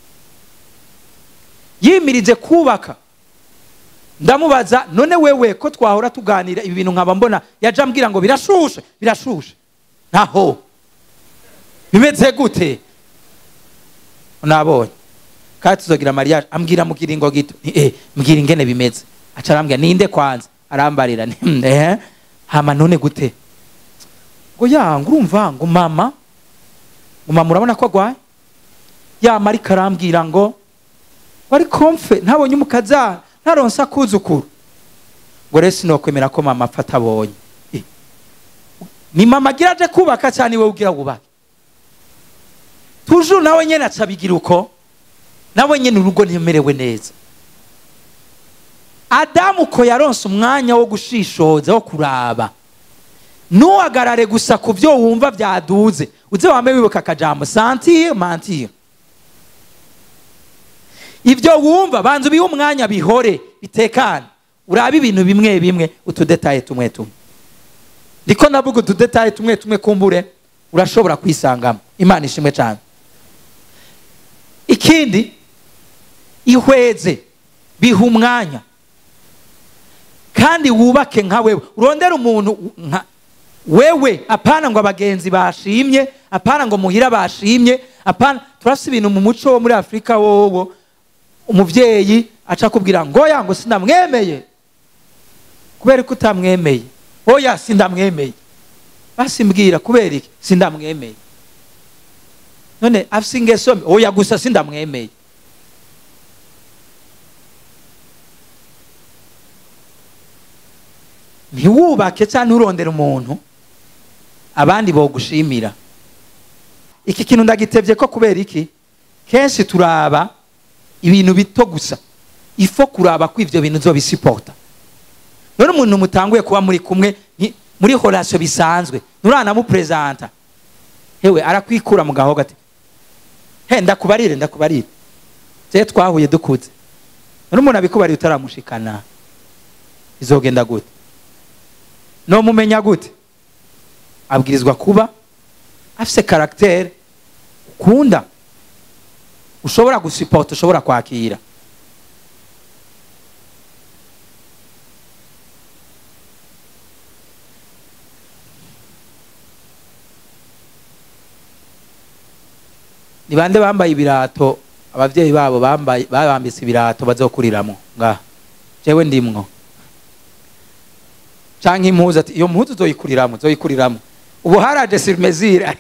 yimirije kubaka ndamubaza none wewe ko twahora tuganira ibi bintu nkaba mbona yaje ambwira ngo birashushe birashushe ntaho bimeze gute nabonye kandi tuzogira mariage ambwira mu kiringo gito Nti, eh mbwira ingene bimeze aca arambwira ninde kwanza arambarira nti, "Hmm, eh hama none gute ngo ya ngo urumva ngo mama ngo mama urabona ko agwaye yama ariko arambwira ngo wari komfe ntabonye umukazana ntaronse akuzukuru ngo rero sinokwemera ko mama apfa atabonye Eh, ni mama agira aje kubaka cyane iwe ugira wubake tujuru nawe nyene aca abigira uko nawe nyene urugo ntimerewe neza adamu ko yaronse umwanya wo gushishoza wo kuraba ntuhagarare gusa ku byo wumva byaduze uze wambaye wibuka akajambo santire mantire ibyo wumva banza ubihe umwanya bihore bitekane urabe ibintu bimwe bimwe utudetaye tumwe tumwe ndiko navuga utudetaye tumwe tumwe kumbure urashobora kwisangamo imana ishimwe cyane ikindi ihweze biha umwanya kandi wubake nka wewe urondere umuntu nka wewe apana ngo abagenzi bashimye apana ngo muhira bashimye apana turafite ibintu mu muco wo muri afurika wowo umubyeyi aca akubwira ngo oya ngo sindamwemeye kubera ko utamwemeye oya sindamwemeye basimbwira kubera iki sindamwemeye none afise ingeso mbi oya gusa sindamwemeye ntiwubake cyangwa nturondere umuntu abandi bogushimira iki kintu ndagitebye ko kubera iki kenshi turaba ibintu bito gusa ifo kuraba ko ivyo bintu uzobisipota none umuntu mutanguye kuba muri kumwe muri horasiyo bisanzwe nturanamuperezanta hewe arakwikura mu gahogo ati he ndakubarire ndakubarire je twahuye dukuze none umuntu abikubariye utaramushikana izogenda gute nomumenya gute abwirizwa kuba afise caractère ukunda ushobora gusipota ushobora kwakira ni bande bambaye ibirato abavyeyi babo bambaye babambise ibirato bazokuriramwo ngaha jewe ndimwo canke impuzu ati iyo mpuzu uzoyikuriramwo uzoyikuriramwo ubu haraje surmesure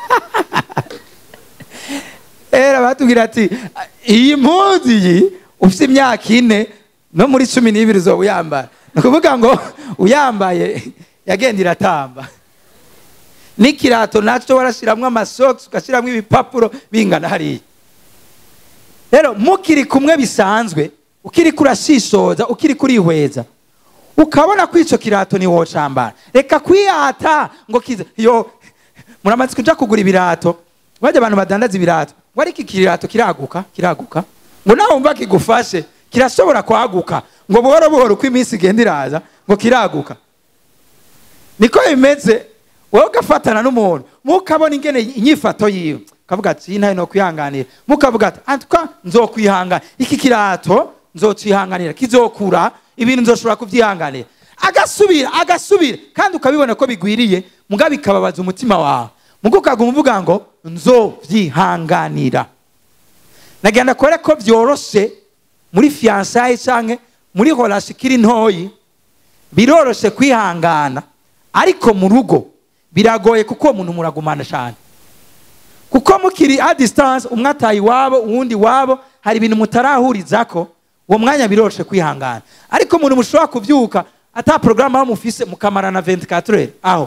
era batubwira ati iyi mpuzu iyi ufite imyaka ine no muri cumi n'ibiri uzoba uyambara ni ukuvuga ngo uyambaye yagenda iratamba n'ikirato nacyo warashyiramo amasogisi ugashyiramo ibipapuro bingana hariya rero mukiri kumwe bisanzwe ukiri kurashishoza ukiri kurihweza ukabona ko icyo kirato ni wowe cambara reka kwiyata ngo kize yo muramaze kuja kugura ibirato bajya abantu badandaza ibirato ngo ariko iki kirato kiraguka kiraguka ngo nawe wumva kigufashe kirashobora kwaguka ngo buhoro buhoro uko iminsi igenda iraza ngo kiraguka niko bimeze wowe ugafatana n'umuntu mukabona ingene inyifato yiwe ukavuga ati ntayo no kwihanganira mukavuga ati antwa nzokwihangana iki kirato nzocihanganira kizokura ibintu nzoshobora kubyihanganira agasubira agasubira kandi ukabibona ko bigwiriye muga bikababaza umutima wawe muga ukaguma uvuga ngo nzovyihanganira nagenda kore ko byoroshe muri fiyansaye canke muri horasi ikiri ntoyi biroroshe kwihangana ariko mu rugo biragoye kuko uwo muntu muragumana cyane kuko mukiri a distance umwe ataye iwabo uwundi iwabo hari ibintu mutarahurizako uwo mwanya biroroshe kwihangana ariko umuntu mushobora kubyuka ata porogaramu aho mufise mukamarana 24 heures aho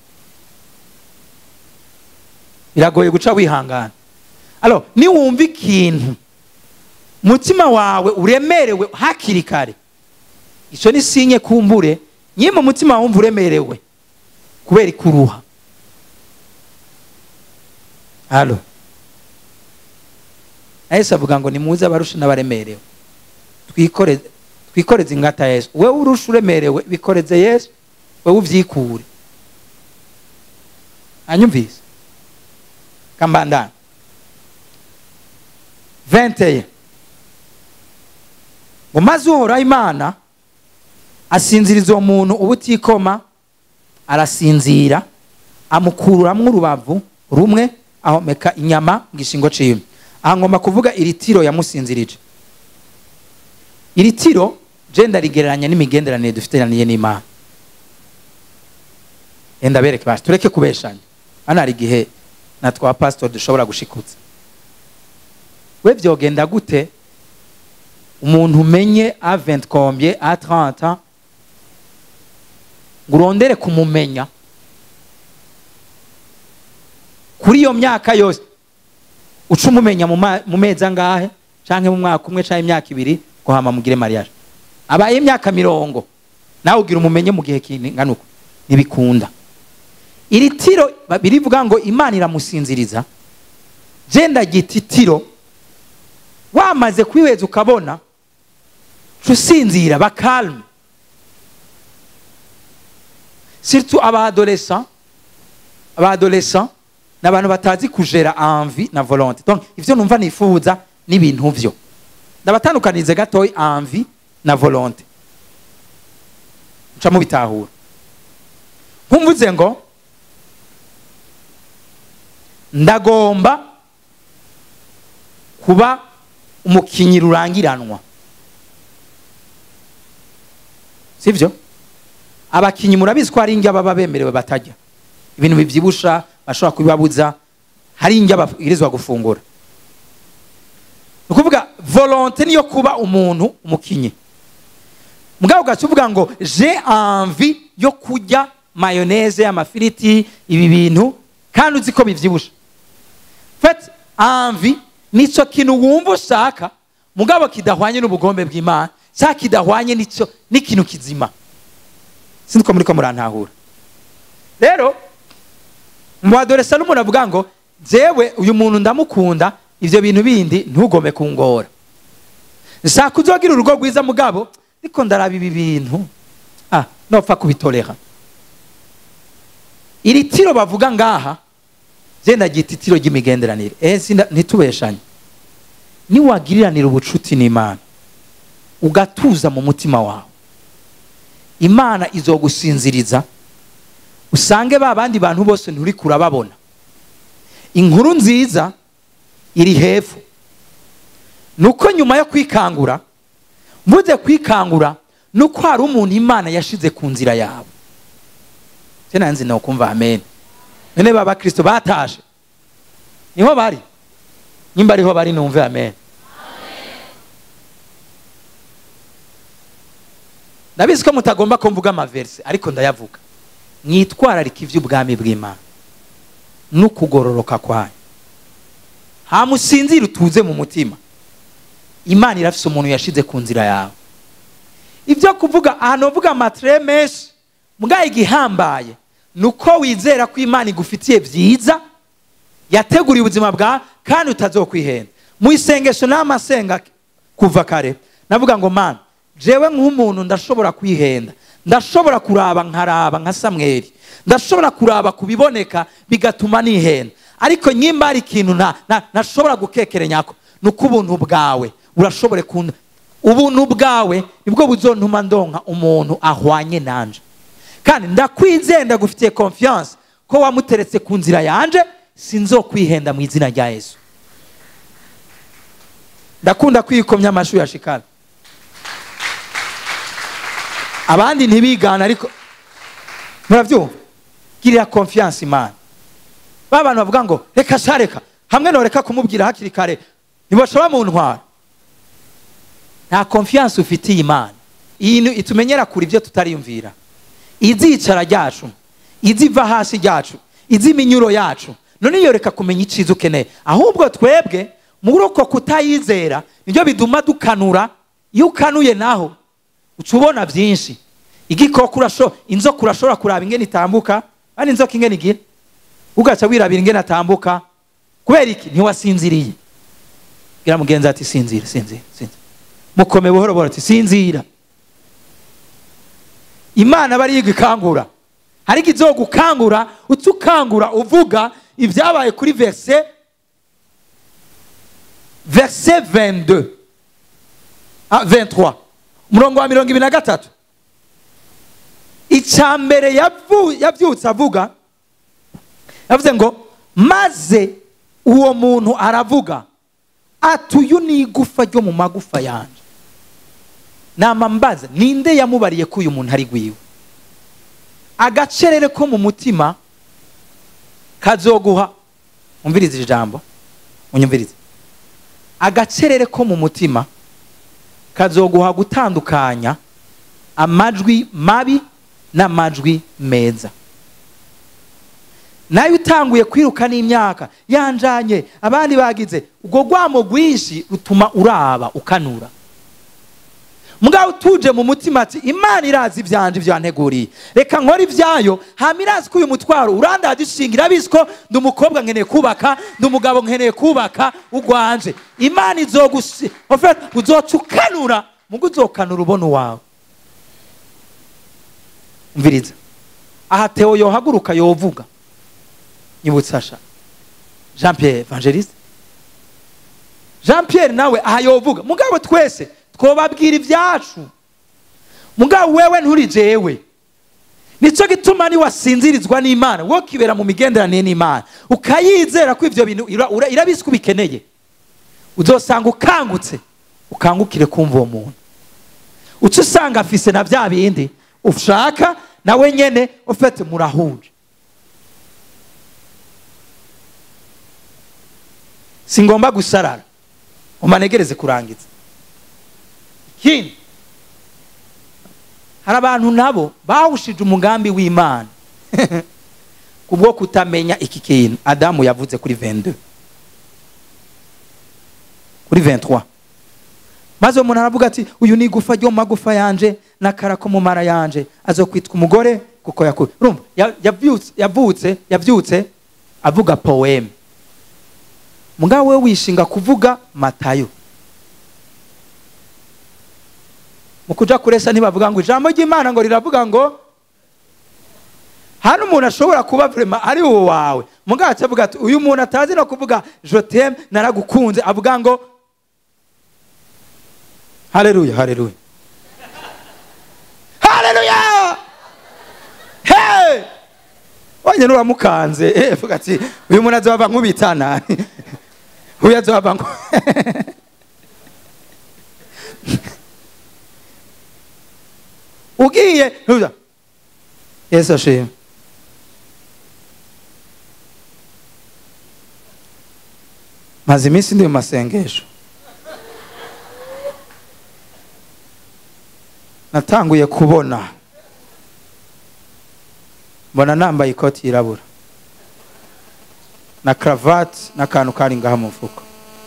biragoye guca wihangana alo niwumva ikintu mutima wawe uremerewe hakiri kare icyo ni sinye kumbure nyine umutima wumva uremerewe kubera ikuruha halo yesu avuga ngo nimuze abarusha n'abaremerewe twikoreze twikoreze ingata yesu wowe urusha uremerewe bikoreze yesu wowe ubyikure hanyumvise kambandana venteye ngo maze uhoraho imana asinziriza uwo muntu ubutikoma arasinzira amukururamwo urubavu rumwe ahomeka inyama mu gishingo ciwe aha ngomba kuvuga iri tiro yamusinzirije iri tiro je ndarigereranya n'imigenderanire dufitaniye n'imana enda bereke basi tureke kubeshanya hano hari igihe na twa pasitori dushobora gushikutsa we byogenda gute umuntu umenye a 20 combien a 30 ans ngo urondere kumumenya kuri iyo myaka yose uca umumenya mu mezi angahe cyangwa mu mwaka umwe cyangwa imyaka ibiri ngo hama mugire mariage abaye imyaka mirongo nawe ugira umumenye mu gihe kingana uko ntibikunda iri tiro birivuga ngo imana iramusinziriza genda gita itiro wamaze kwiheza ukabona usinzira bakalme surtout abadolescent abadolescent ni abantu batazi kujera envie na volonté donc ivyo numva nifuza n'ibintu vyo ndabatandukanize gatoyi envie na volonté nca mubitahura nkumvuze ngo ndagomba kuba umukinyi rurangiranwa sivyo abakinyi murabizi ko hari indya baba bemerewe batajya ibintu bibyibusha bashobora kubibabuza hari indya babwirizwa gufungura ni ukuvuga volonte niyo kuba umuntu umukinyi mugabo ugaca uvuga ngo je envie yo kurya mayoneze amafiriti ibi bintu kandi uzi ko bibyibusha fet envie nicyo kintu wumva ushaka mugabo kidahwanye n'ubugombe bw'imana cyangwa kidahwanye n'ikintu kizima sinzi ko muri ko murantahura rero mu badoresa n'umuntu avuga ngo jewe uyu muntu ndamukunda ibyo bintu bindi ntugome kungora nshaka uzogira urugo rwiza mugabo ariko ndaraba ibi bintu ah nopfa kubitorera iri tiro bavuga ngaha genda ryita itiro ry'imigenderanire eh sinda ntitubeshanye niwagiriranira ubucuti n'imana ugatuza mu mutima wawe imana izogusinziriza usange ba bandi bantu bose nturi kurababona inkuru nziza iri hepfo nuko nyuma yo kwikangura mvuze kwikangura nuko hari umuntu imana yashize ku nzira yawe sinanzi no kumva amen none baba kristo batashe niho bari nimba ariho bari numve amen ndabizi ko mutagomba ko mvuga amaverse ariko ndayavuga mwitwararika iby'ubwami bw'imana n'ukugororoka kwayo hamusinzira utuze mu mutima imana irafise umuntu yashize ku nzira yawe ibyo kuvuga ahantu uvuga amatire menshi mbwaye igihambaye ni uko wizera ko imana igufitiye byiza yateguriye ubuzima bwawe kandi utazokwihenda mu isengesho n'amasenga kuva kare navuga ngo mana jewe nk'umuntu ndashobora kwihenda ndashobora kuraba nkaraba nka samweri ndashobora kuraba ku biboneka bigatuma nihenda ariko nyimba hari ikintu ntashobora gukekeranyako ni uko ubuntu bwawe urashobore kunda ubuntu bwawe nibwo buzontuma ndonka umuntu ahwanye nanje kandi ndakwizeye ndagufitiye confiance ko wamuteretse ku nzira yanje sinzokwihenda mu izina rya yesu ndakunda kwikomya amashuri ya shikara abandi ntibigana ariko murabyumva girira confiance imana ba bantu bavuga ngo reka sha reka hamwe noreka kumubwira hakiri kare ntibashobora mu ntwara nta confiance ufitiye imana iyi itumenyera kure ibyo tutariyumvira izicara ryacu iziva hasi ryacu iziminyuro yacu none iyo reka kumenya icyiza ukeneye ahubwo twebwe muri uko kutayizera nibyo biduma dukanura iyo ukanuye naho uca ubona byinshi igikoko urashobora inzoka urashobora kuraba ingene itambuka kandi inzoka ingene igira ugaca wirabira ingene atambuka kubera iki ntiwasinziriye bwira mugenzi ati sinzira sinzira sinzira mukome buhoro buhoro ati sinzira imana bari yiga ikangura hari izo gukangura uca ukangura uvuga ibyabaye kuri verse verse 22 ah, 23 umurongo wa mirongo ibiri na gatatu icya mbere yabyutse avuga yavuze ngo maze uwo muntu aravuga ati uyu ni igufa ryo mu magufa yanjye nama mbaza ninde yamubariye ko uyu muntu ari gwiwe agacerere ko mu mutima kazoguha umvirize ijambo unyumvirize agacerere ko mu mutima kazoguha gutandukanya amajwi mabi n'amajwi meza nawe utanguye kwiruka n'imyaka yanjanye abandi bagize ubwo rwamo rwinshi rutuma uraba ukanura mugabo utuje mu mutima ati imana irazi ibyanje byanteguriye reka nkore ibyayo hama irazi ko uyu mutwaro urandaje ishinga irabizi ko ndi umukobwa nkeneye kubaka ndi umugabo nkeneye kubaka ugwanje imana izogusi uzoca ukanura mugo uzokanura ubona uwawe mviriza aha teo yohaguruka yovuga nyibutsa jean pierre evangeliste jean pierre nawe aha yovuga mugabo twese twobabwira ibyacu mugabo wewe nturi jewe nicyo gituma niwasinzirizwa n'imana wo kibera mu migenderanire n'imana ukayizera ko ibyo bintu irabizi ko ubikeneye uzosanga ukangutse ukangukire kumva uwo muntu uca usanga afise na bya bindi ushaka nawe nyene ufite murahuje si ngomba gusarara umanegereze kurangiza ikindi hari abantu nabo bawushije umugambi w'imana kubwo kutamenya iki kintu adamu yavuze kuri 22 kuri 23 maze umuntu aravuga ati uyu ni igufa ryo mu magufa yanje n'akara ko mu mara yanje azokwitwa umugore kuko yakuye urumva yabyutse yabyutse yabyutse avuga poeme mugabo we wishinga kuvuga matayo mu kuja kuresa ntibavuga ngo ijambo ry'imana ngo riravuga ngo hano umuntu ashobora kuba vrema ari uwo wawe mugabo acavuga ati uyu muntu atazi no kuvuga joteme naragukunze avuga ngo haleluya haleluya haleluya hey wanye nuramukanze eh vuga ati uyu muntu azohava nkubitana uyu azohava nku ugiye ntuza yesu ashimwe maze iminsi ndi mu masengesho natanguye kubona mbona nambaye ikoti yirabura na karavati n'akantu kari ngaha mu mufuka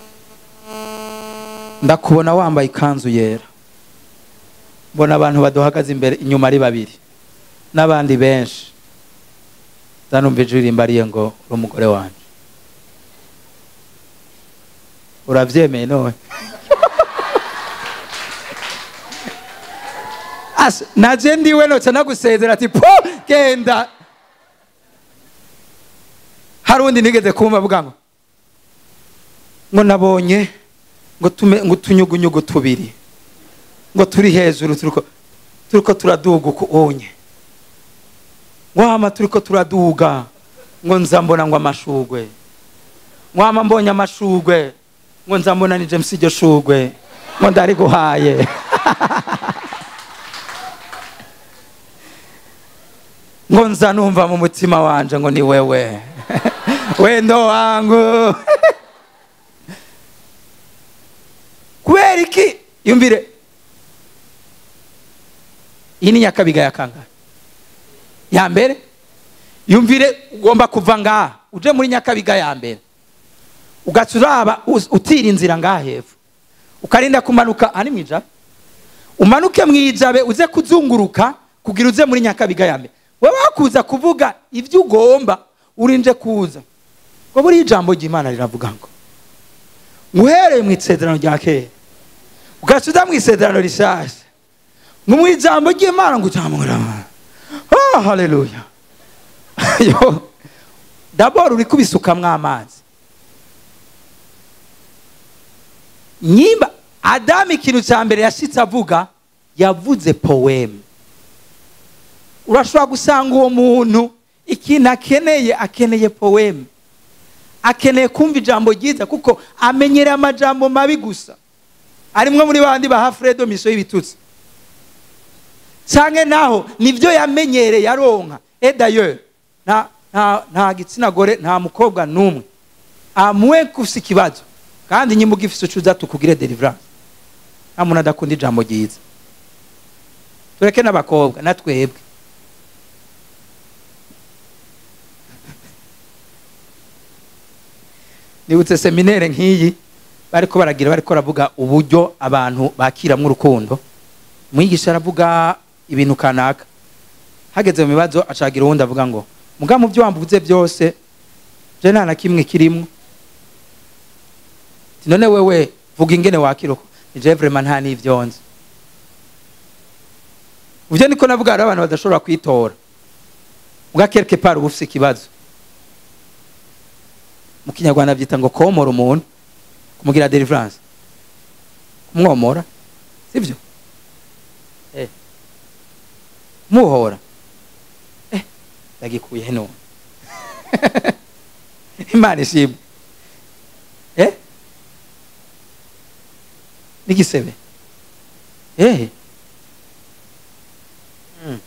ndakubona wambaye ikanzu yera mbona abantu baduhagaze imbere inyuma ari babiri n'abandi benshi zanumva ijwi rimbariye ngo uri umugore wanjye urabyemeye none Asa, naje ndiwe noca nagusezera ati po genda hari undi nigeze kumva avuga ngo ngo nabonye ngo tume ngo utunyugunyugu tubiri ngo turi hejuru turiko turiko turaduga uko onye wama turiko turaduga ngo nza mbona ngo amashugwe wama mbonye amashugwe ngo nza mbona ni James iryo shugwe ngo ndari guhaye ngo nza numva mu mutima wanje ngo ni wewe wendo wangu kubera iki yumvire iyi ni nyakabiga ya kangahe ya mbere yumvire ugomba kuva ngaha uje muri nyakabiga ya mbere ugaca uraba uz- utira inzira ngaha hepfo ukarinda kumanuka ani mu ijabe umanuke mu ijabe uze kuzunguruka kugira uze muri nyakabiga ya mbere wowe wakuza kuvuga ibyo ugomba urinje kuza ngo buriya ijambo ry'imana riravuga ngo nguhereye mu isezerano rya kera ugaca uza mu isezerano rishasha ngo mu ijambo ry'imana ngo utamura oh haleluya yo daboro uri kubisukamwo amazi nyimba adamu ikintu cya mbere yashitse avuga yavuze powemu urashobora gusanga uwo muntu ikintu akeneye akeneye powemu akeneye kumva ijambo ryiza kuko amenyereye amajambo mabi gusa arimwe muri bandi baha fredo miso y'ibitutsi cyangwa naho nibyo yamenyereye aronka edayo nta nta nta gitsina gore nta mukobwa n'umwe amuwe gusa ikibazo kandi nyimba ugifise ucuza tukugire deliverance nta muntu adakunda ijambo ryiza tureke n'abakobwa natwebwe nibutse seminere nk'iyi bariko baragira bariko baravuga uburyo abantu bakiramwo urukundo mwigisha aravuga ibintu kanaka hageze mu bibazo acagira uwundi avuga ngo muga mu byo wambuze byose je nta na kimwe kirimwo Ati, none wewe vuga ingene wakiruka nije vraiment nta n'ivyo nzi uvyo niko navuga hari abantu badashobora kwitora muga quelque part uba ufise ikibazo mu kinyarwanda byita ngo komora umuntu kumugira deliverance kumwomora sibyo eh. muhora eh. ndagikuye none imana ishimwe eh? n'igisebe eh. mm.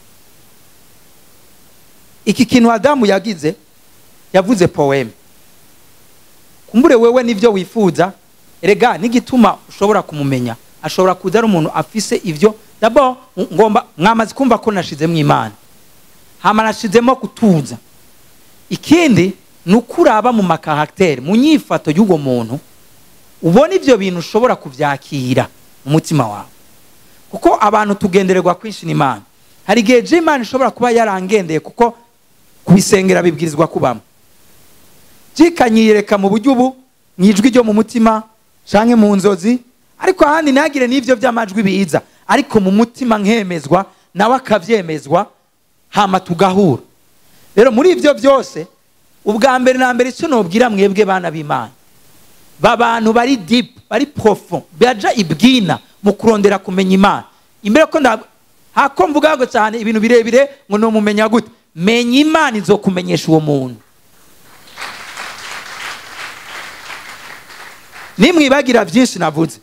iki kintu adamu yagize yavuze poeme kumbure wewe nivyo wifuza erega n'igituma ushobora kumumenya ashobora kuza ari umuntu afise ivyo dabo ngomba mwamaze kumva ko nashizemo imana hama nashizemo kutuza ikindi ni ukuraba mu makarakteri mu nyifato y'uwo muntu ubona ivyo bintu ushobora kuvyakira mu mutima wawe kuko abantu tugendererwa kwinshi n'imana hari igihe je imana ishobora kuba yarangendeye kuko kubisengera bibwirizwa kubamo jikanyiyereka mu buryo ubu mu ijwi ryo mu mutima canke mu nzozi ariko ahandi ntihagire n'ivyo by'amajwi biza ariko mu mutima nkemezwa nawe akavyemezwa hama tugahura rero muri ivyo byose ubwa mbere na mbere icyo nobwira mwebwe bana b'imana ba bantu bari deep bari profond baja ibwina mu kurondera kumenya imana imbere ko nda hako mvuga ngo cyane ibintu birebire ngo nomumenya gute menya imana izokumenyesha uwo muntu nimwibagira byinshi navuze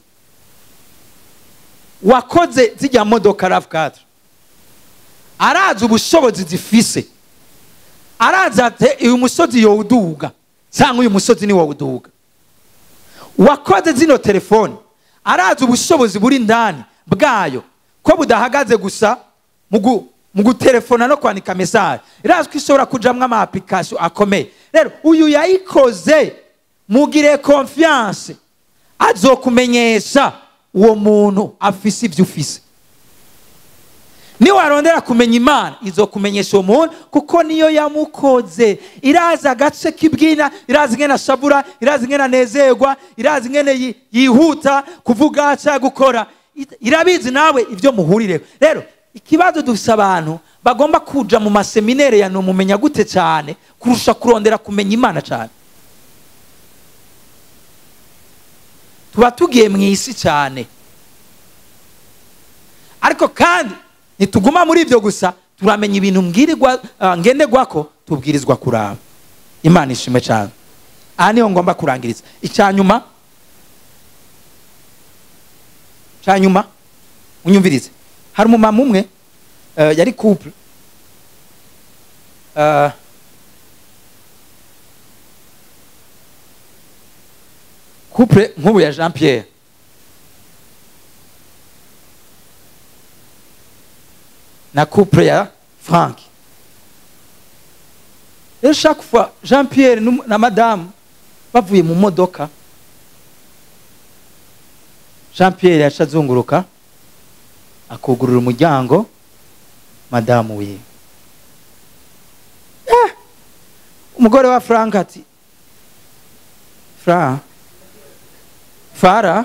wakoze zijya modoka rav4 arazi ubushobozi zifise arazi ati uyu musozi yowuduga cyangwa uyu musozi ni wowuduga wakoze zino telefone arazi ubushobozi buri ndani bwayo ko budahagaze gusa mu gu- mu gutelefona no kwandika mesaje irazi ko ishobora kujamwo ama application akomeye rero uyu yayikoze mugire confiance azokumenyesha uwo muntu afise ibyo ufise niwarondera kumenya imana izokumenyesha uwo muntu kuko niyo yamukoze irazi agace k'ibwina irazi ingene ashabura irazi ingene anezerwa irazi ingene yi- yihuta kuvuga cyangwa gukora Ira- irabizi nawe ibyo muhurireho rero ikibazo dufise abantu bagomba kuja mu maseminere ya numumenya gute cyane kurusha kurondera kumenya imana cyane tuba tugiye mu isi cyane ariko kandi ntituguma muri ibyo gusa turamenya ibintu mbwirirwa ah, ngenderwako tubwirizwa kuraba imana ishime cyane aha niho ngomba kurangiriza icya nyuma cya nyuma unyumvirize hari umumama umwe eh, yari couple Eh, couple nk'ubu ya jean pierre na couple ya frank rero chaque fois jean pierre n'um- na madamu bavuye mu modoka jean pierre yaca azunguruka akugurura umuryango madamu wiwe Eh, umugore wa frank ati fra fara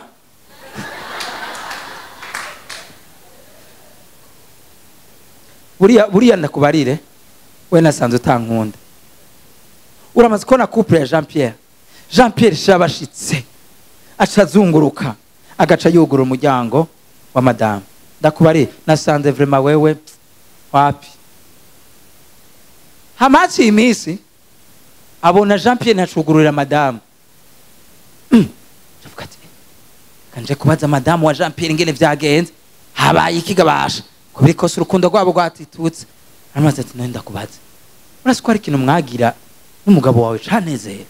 buriya buriya ndakubarire we nasanze utankunda uramaze kubona couple ya jean pierre jean pierre shabashitse aca azunguruka agaca yugura umuryango wa madamu ndakubarire nasanze vrema wewe wapi hamaciye iminsi abona jean pierre ntacugururira madamu Mm. Ndavuga ati, kanje kubaza madamu wa jean pierre ingene vyagenze habaye ikigabasha kubera kose urukundo rwabo rwatitutse aramaze ati none ndakubaza urasi ko hari ikintu mwagira n'umugabo wawe canezera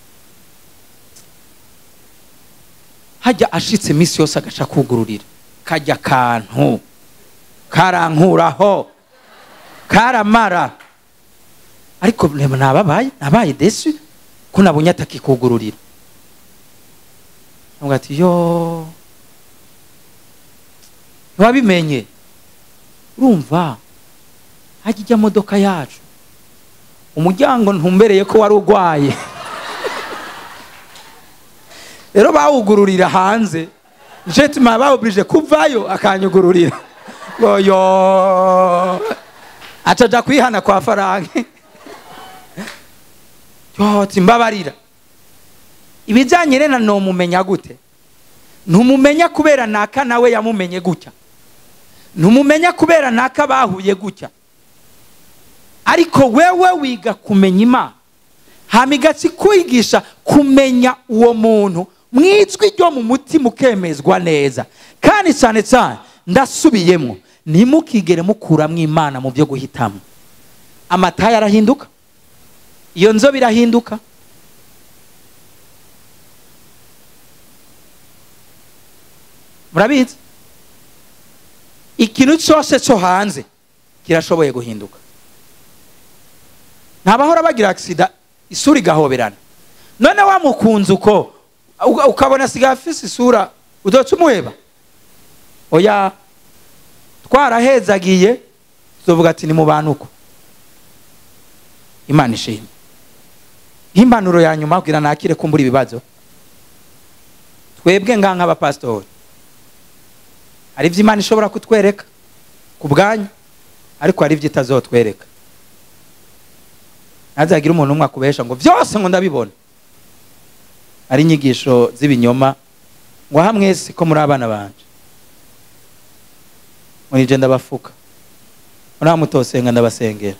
hajya ashitse iminsi yose agaca kugururira kajya kantu karankuraho karamara ariko reba nababaye nabaye desu ko nabonye atakikugururira avuga ati yo ntiwabimenye urumva hajya ijya modoka yacu umuryango ntumbereye ko wari urwaye rero bawugururira hanze nicyo gituma bawuburije kuvayo akanyugururira ngo yo acaja kwihana kwa faranke yo timbabarira ibijyanye rero numumenya gute ntumumenya kubera naka nawe yamumenye gutya ntumumenya kubera naka bahuye gutya ariko wewe wiga kumenya imana hama igatsi kwigisha kumenya uwo muntu mu ijwi ryo mu mutima ukemezwa neza kandi cyane cyane ndasubiyemo ntimukigere mukuramo imana mu byo guhitamo amatayi arahinduka iyo nzobe irahinduka murabizi ikintu cyose cyo hanze kirashoboye guhinduka ntabahora bagira agisida isura igahoberana none wamukunze uko uka- ukabona asigaye afise isura udoca umuheba oya twarahezagiye tuzovuga ati ni mu bantu uko imana ishimwe nk'impanuro ya nyuma kugira nakire kumbura ibibazo twebwe ngaha nk'abapasitori hari ibyo imana ishobora kutwereka ku bwanyu ariko hari ibyo itazotwereka ntazagire umuntu umwe akubesha ngo byose ngo ndabibona ari inyigisho z'ibinyoma ngo aha mwese ko muri abana banje muri je ndabafuka muri aha mutosenga ndabasengera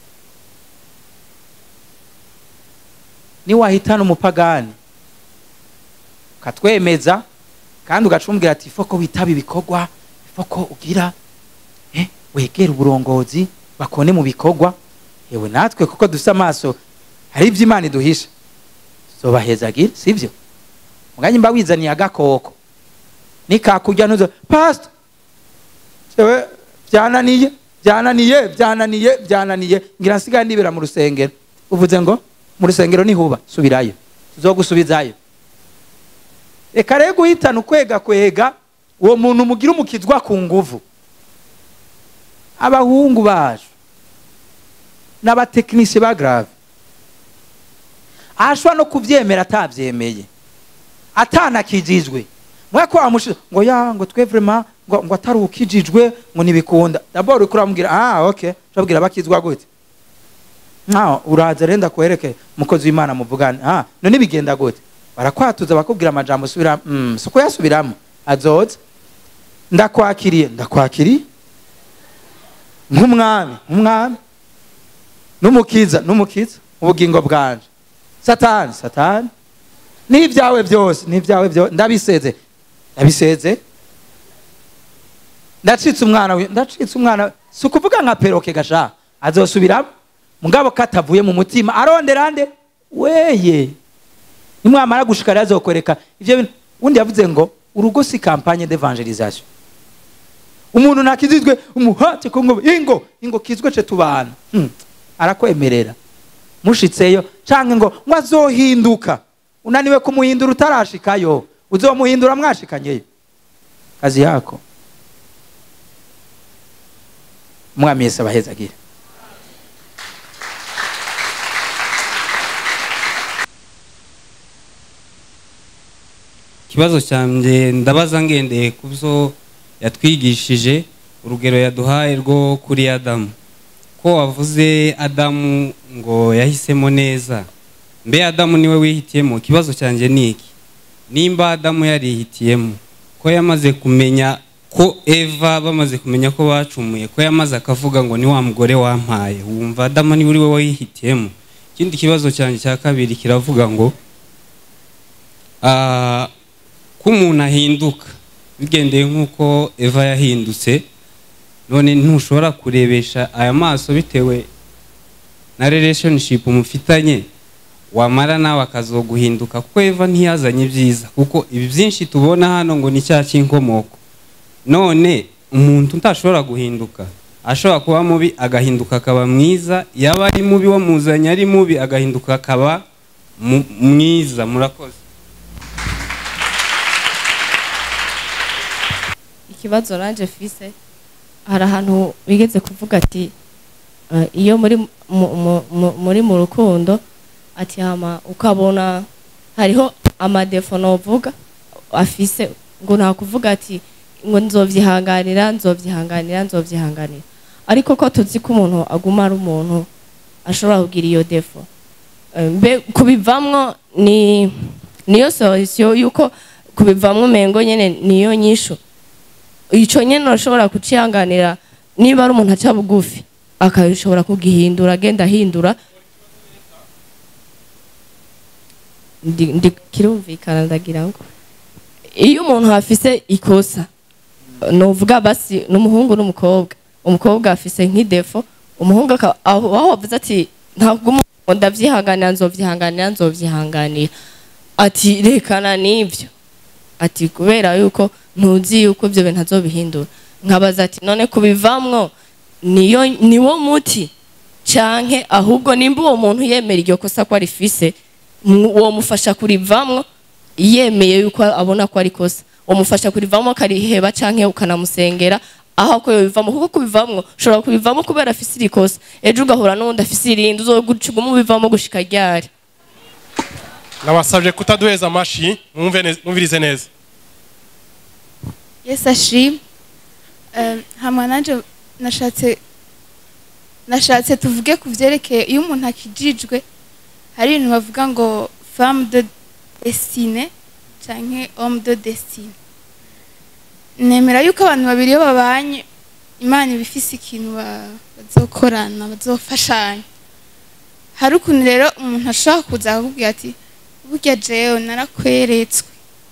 niwahitana umupagani ukatwemeza kandi ugacumbwira ati ifoko witaba ibikorwa ifoko ugira eh, wegera uburongozi bakone mu bikorwa yewe natwe kuko dufite amaso hari ibyo imana iduhisha tuzobahezagira sibyo muganye mba wizaniye agakoko nikakurya ntuzo pastor jewe byananiye byananiye byananiye byananiye ngira nsigaye ndibera mu rusengero uvuze ngo mu rusengero nihuba subirayo tuzogusubizayo reka rero guhitana ukwega kwega uwo muntu mugira umukizwa ku nguvu abahungu bacu n'abatekinisiye ba grave ashobora no kubyemera atabyemeye atanakijijwe mwe ko wamushize ngo ya ngo twe vraiment ngo, ngo atari ukijijwe ngo ntibikunda dabord uriko uramubwira ah okay turabwira bakizwa gute nkaho uraza renda kwereke umukozi w'imana muvugane ah none bigenda gute barakwatuza bakubwira amajambo subira mm, suko yasubiramo azoza ndakwakiriye ndakwakiriye nk'umwami nk'umwami n'umukiza n'umukiza ubugingo bwanje satani satani n'ibyawe byose n'ibyawe byose ndabiseze ndabiseze ndacitse umwana wi- ndacitse umwana si ukuvuga nka peroke gasha azosubiramo mugabo katavuye mu mutima arondera nde weye nimwamara gushika rero azokwereka ivyo bintu undi yavuze ngo urugo si campagne d'evangelisation umuntu nakizizwe umuhate ko ngo ingo ingo kizwe ce tubana hmm. arakwemerera mushitseyo canke ngo ngo azohinduka unaniwe kumuhindura utarashikayo uzomuhindura mwashikanyeyo kazi yako mwami yesu abahezagire ikibazo cyanjye ndabaza ngendeye ku byo yatwigishije urugero yaduhaye rwo kuri adamu ko wavuze adamu ngo yahisemo neza mbe adamu niwe wihitiyemo ikibazo cyanjye ni iki nimba adamu yarihitiyemo ko yamaze kumenya ko eva bamaze kumenya ko bacumuye ko yamaze akavuga ngo ni wa mugore wampaye wumva adamu niwe uri we wihitiyemo ikindi kibazo cyanjye cya kabiri kiravuga ngo ah, ko umuntu ahinduka bigendeye nk'uko eva yahindutse none ntushobora kurebesha aya maso bitewe na relationship mufitanye wamara nawe akazoguhinduka kuko eva ntiyazanye ibyiza kuko ibi byinshi tubona hano ngo ni cya cy'inkomoko none umuntu utashobora guhinduka ashobora kuba mubi agahinduka akaba mwiza yaba ari mubi wamuzanye ari mubi agahinduka akaba mu- mwiza murakoze ikibazo nanje fise hari ahantu bigeze kuvuga ati eh, iyo muri mu- mu- mu- muri mu rukundo ati hama ukabona hariho amadefo novuga afise ngo nta kuvuga ati ngo nzovyihanganira nzovyihanganira nzovyihanganira ariko ko tuzi ko umuntu aguma ari umuntu ashobora kugira iyo defo Eh, mbe kubivamwo ni niyo solution yuko kubivamwo mengo nyene niyo nyishu ico nyene urashobora kucihanganira niba ari umuntu aca bugufi akashobora kugihindura agenda ahindura ndi, ndi kirumvikana ndagira ngo iyo umuntu afise ikosa novuga basi n'umuhungu n'umukobwa umukobwa afise nk'idefo umuhungu aka- aho aho wavuze ati ntabwo ngo ndavyihanganira nzovyihanganira nzovyihanganira ati rekana n'ivyo ati kubera yuko ntuzi yuko ibyo bintu azobihindura nkabaza ati none kubivamwo niyo niwo muti canke ahubwo nimba uwo muntu yemera iryo kosa ko arifise mu- uwo mufasha kurivamwo yemeye yuko abona ko ari kosa umufasha kurivamo akariheba canke ukanamusengera aho ko yobivamo kuko kubivamwo ushobora kubivamo kubera afise iri kosa ejo ugahura n'uwundi afise irindi uzoguca umubivamo gushika ryari nabasabye kutaduheza amashi mwumve neza- mwumvirize neza yesu ashimwe Eh, hama nanje nashatse nashatse tuvuge ku vyerekeye iyo umuntu akijijwe hari ibintu bavuga ngo femme de destine canke homme de destine nemera yuko abantu babiri iyo babanye imana iba ifise ikintu ba- bazokorana bazofashanya hari ukuntu rero umuntu ashobora kuza akakubwira ati burya jewe narakweretswe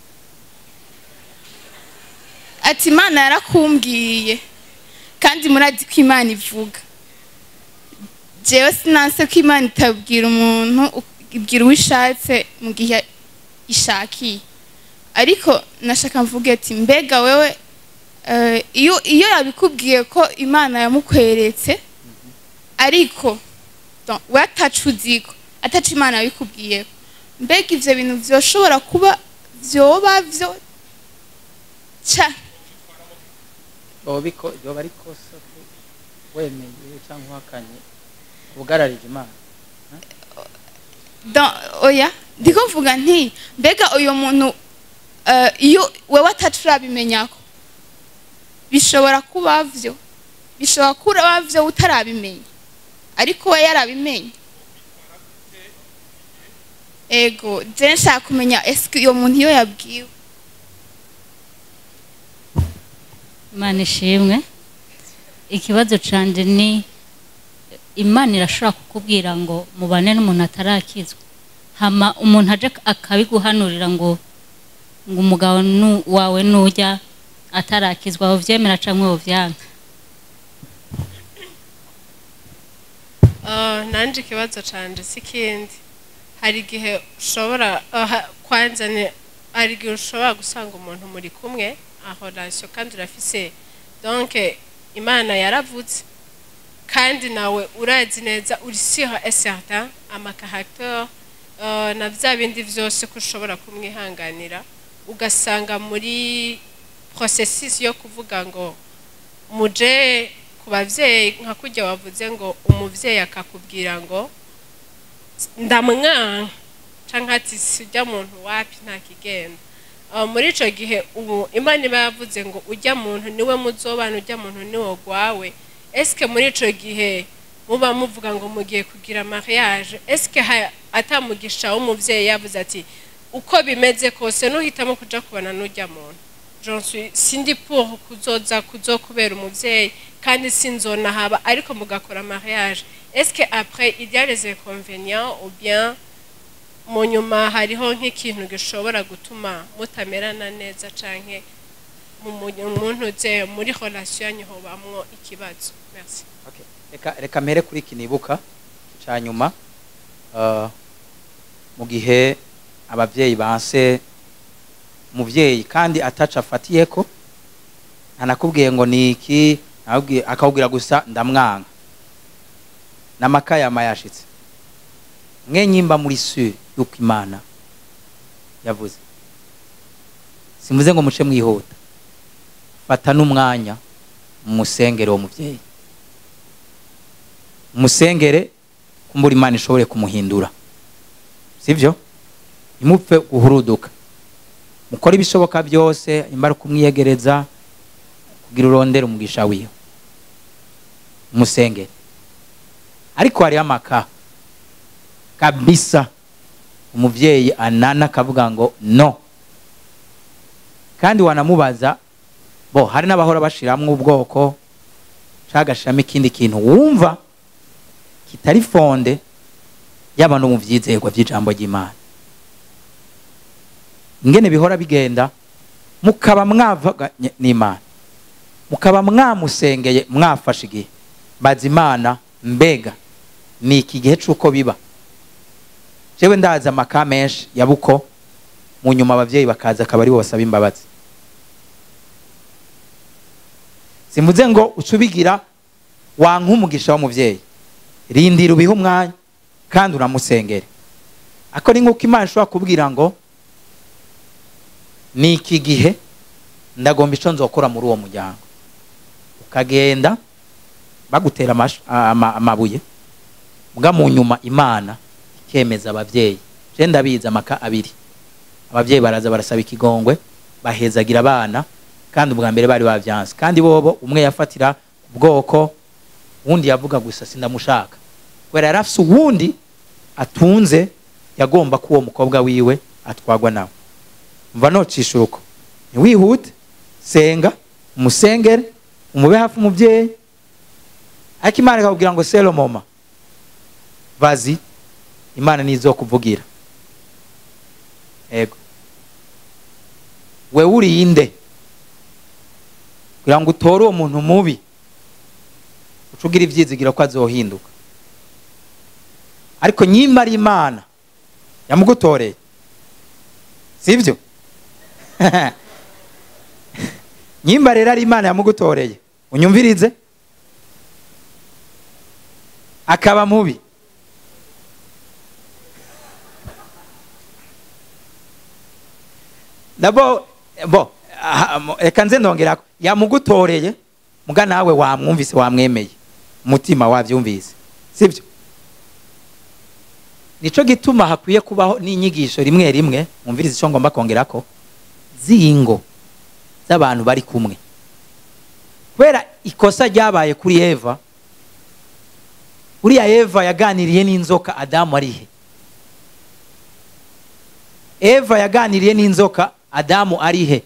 ati imana yarakumbwiye kandi murazi ko imana ivuga jewe sinanse ko imana itabwira umuntu ibwira uwo ishatse mu gihe ishakiye ariko nashaka mvuge ati mbega wewe eh, iyo iyo yabikubwiye ko imana yamukweretse ariko donc, we atacu uziko atacu imana yabikubwiye mbega ivyo bintu vyoshobora kuba vyoba vyo ca yoba ari kosa ko wemeye cyangwa uhakanye ubugararije imana Dans- oya ndiko mvuga nti mbega uyu muntu eh, iyo wewe atacu urabimenyako bishobora kuba vyo bishobora kuba vyo utarabimenya ariko we yarabimenye ego je nshaka kumenya eske uyo muntu iyo yabwiwe imana ishimwe ikibazo canje ni imana irashobora kukubwira ngo mubane n'umuntu atarakizwa hama umuntu aje akabiguhanurira ngo ngo umugabo nu- wawe nujya atarakizwa uvyemera canke uvyanga Ah, nanje ikibazo canje si kindi hari igihe ushobora aha, kwanza ni hari igihe ushobora gusanga umuntu muri kumwe aho relation kandi urafise donc imana yaravutse kandi nawe urazi neza uri sur et certain amakaracteur uh, na vya bindi vyose ko ushobora kumwihanganira ugasanga muri processus yo kuvuga ngo muje ku bavyeyi nka kurya wavuze ngo umuvyeyi akakubwira ngo ndamwanka canke ati sijya muntu wapi nta kigenda Uh, muri ico gihe ubu imana iba yavuze ngo ujya muntu niwe muzobana ujya muntu niwe gwawe eske muri ico gihe muba muvuga ngo mugiye kugira mariage eske ha- atamugisha w'umuvyeyi yavuze ati uko bimeze kose nuhitamo kuja kubana n'ujya muntu J'en suis sindi pour kuzoza kuzokubera umuvyeyi kandi sinzona haba ariko mugakora mariage est-ce que après il y a les inconvénients ou bien mu nyuma hariho nk'ikintu gishobora gutuma mutamerana neza canke mu mu- muntu uze muri relation yanyu hobamwo ikibazo merci Okay. reka reka mpere kuri iki nibuka cya nyuma uh, mu gihe ababyeyi banse umubyeyi kandi ataca afatiye ko ntanakubwiye ngo ni iki ntakubwiye- akakubwira gusa ndamwanga n'amakayama yashitse mwe nyimba muri sure yuko imana yavuze simvuze ngo muce mwihuta fata n'umwanya musengere uwo mubyeyi musengere kumbura imana ishobore kumuhindura sibyo imupfe guhuruduka mukore ibishoboka byose imara kumwiyegereza kugira urondere umugisha wiwe musengere ariko hariho amaka kabisa umubyeyi anana akavuga ngo no kandi wanamubaza bo hari n'abahora bashiramwo ubwoko cagashiramo ikindi kintu wumva kitari fonde yaba no mu vyizerwa vy'ijambo ry'imana ingene bihora bigenda mukaba mwavuganye n'imana mukaba mwamusengeye mwafashe igihe baza imana mbega ni iki gihe c'uko biba jewe ndazi amaka menshi ya buko mu nyuma abavyeyi bakaza akaba ari bo basaba imbabazi simvuze ngo uca ubigira wanka umugisha w'umuvyeyi rindira ubihe umwanya kandi unamusengere ako ni nk'uko imana ishobora kubwira ngo ni iki gihe ndagomba ico nzokora muri uwo muryango ukagenda bagutera amash- ama- amabuye mbwa mu nyuma imana ikemeza abavyeyi je ndabizi amaka abiri abavyeyi baraza barasaba ikigongwe bahezagira abana kandi ubwa mbere bari bavyanse kandi bobo umwe yafatira ku bwoko uwundi yavuga gusa sindamushaka kubera yari afise uwundi atunze yagomba ko uwo mukobwa wiwe atwagwa nawe mva nocisha uruko ntiwihute senga umusengere umube hafi umubyeyi ariko imana ikakubwira ngo selo moma vazi imana nizokuvugira ego wewe urinde kugira ngo utore uwo muntu mubi uca ugira ivyizigiro ko azohinduka ariko nyimba ari imana yamugutoreye sibyo nyimba rero ari imana yamugutoreye unyumvirize akaba mubi nabo bo aha, mo- reka nze ndongerako yamugutoreye muga nawe wamwumvise wamwemeye umutima wavyumvise sibyo nico gituma hakwiye kubaho n'inyigisho rimwe rimwe mwumvirize ico ngomba kongerako z'ingo z'abantu bari kumwe kubera ikosa ryabaye kuri eva uriya eva yaganiriye n'inzoka adamu arihe eva yaganiriye n'inzoka adamu arihe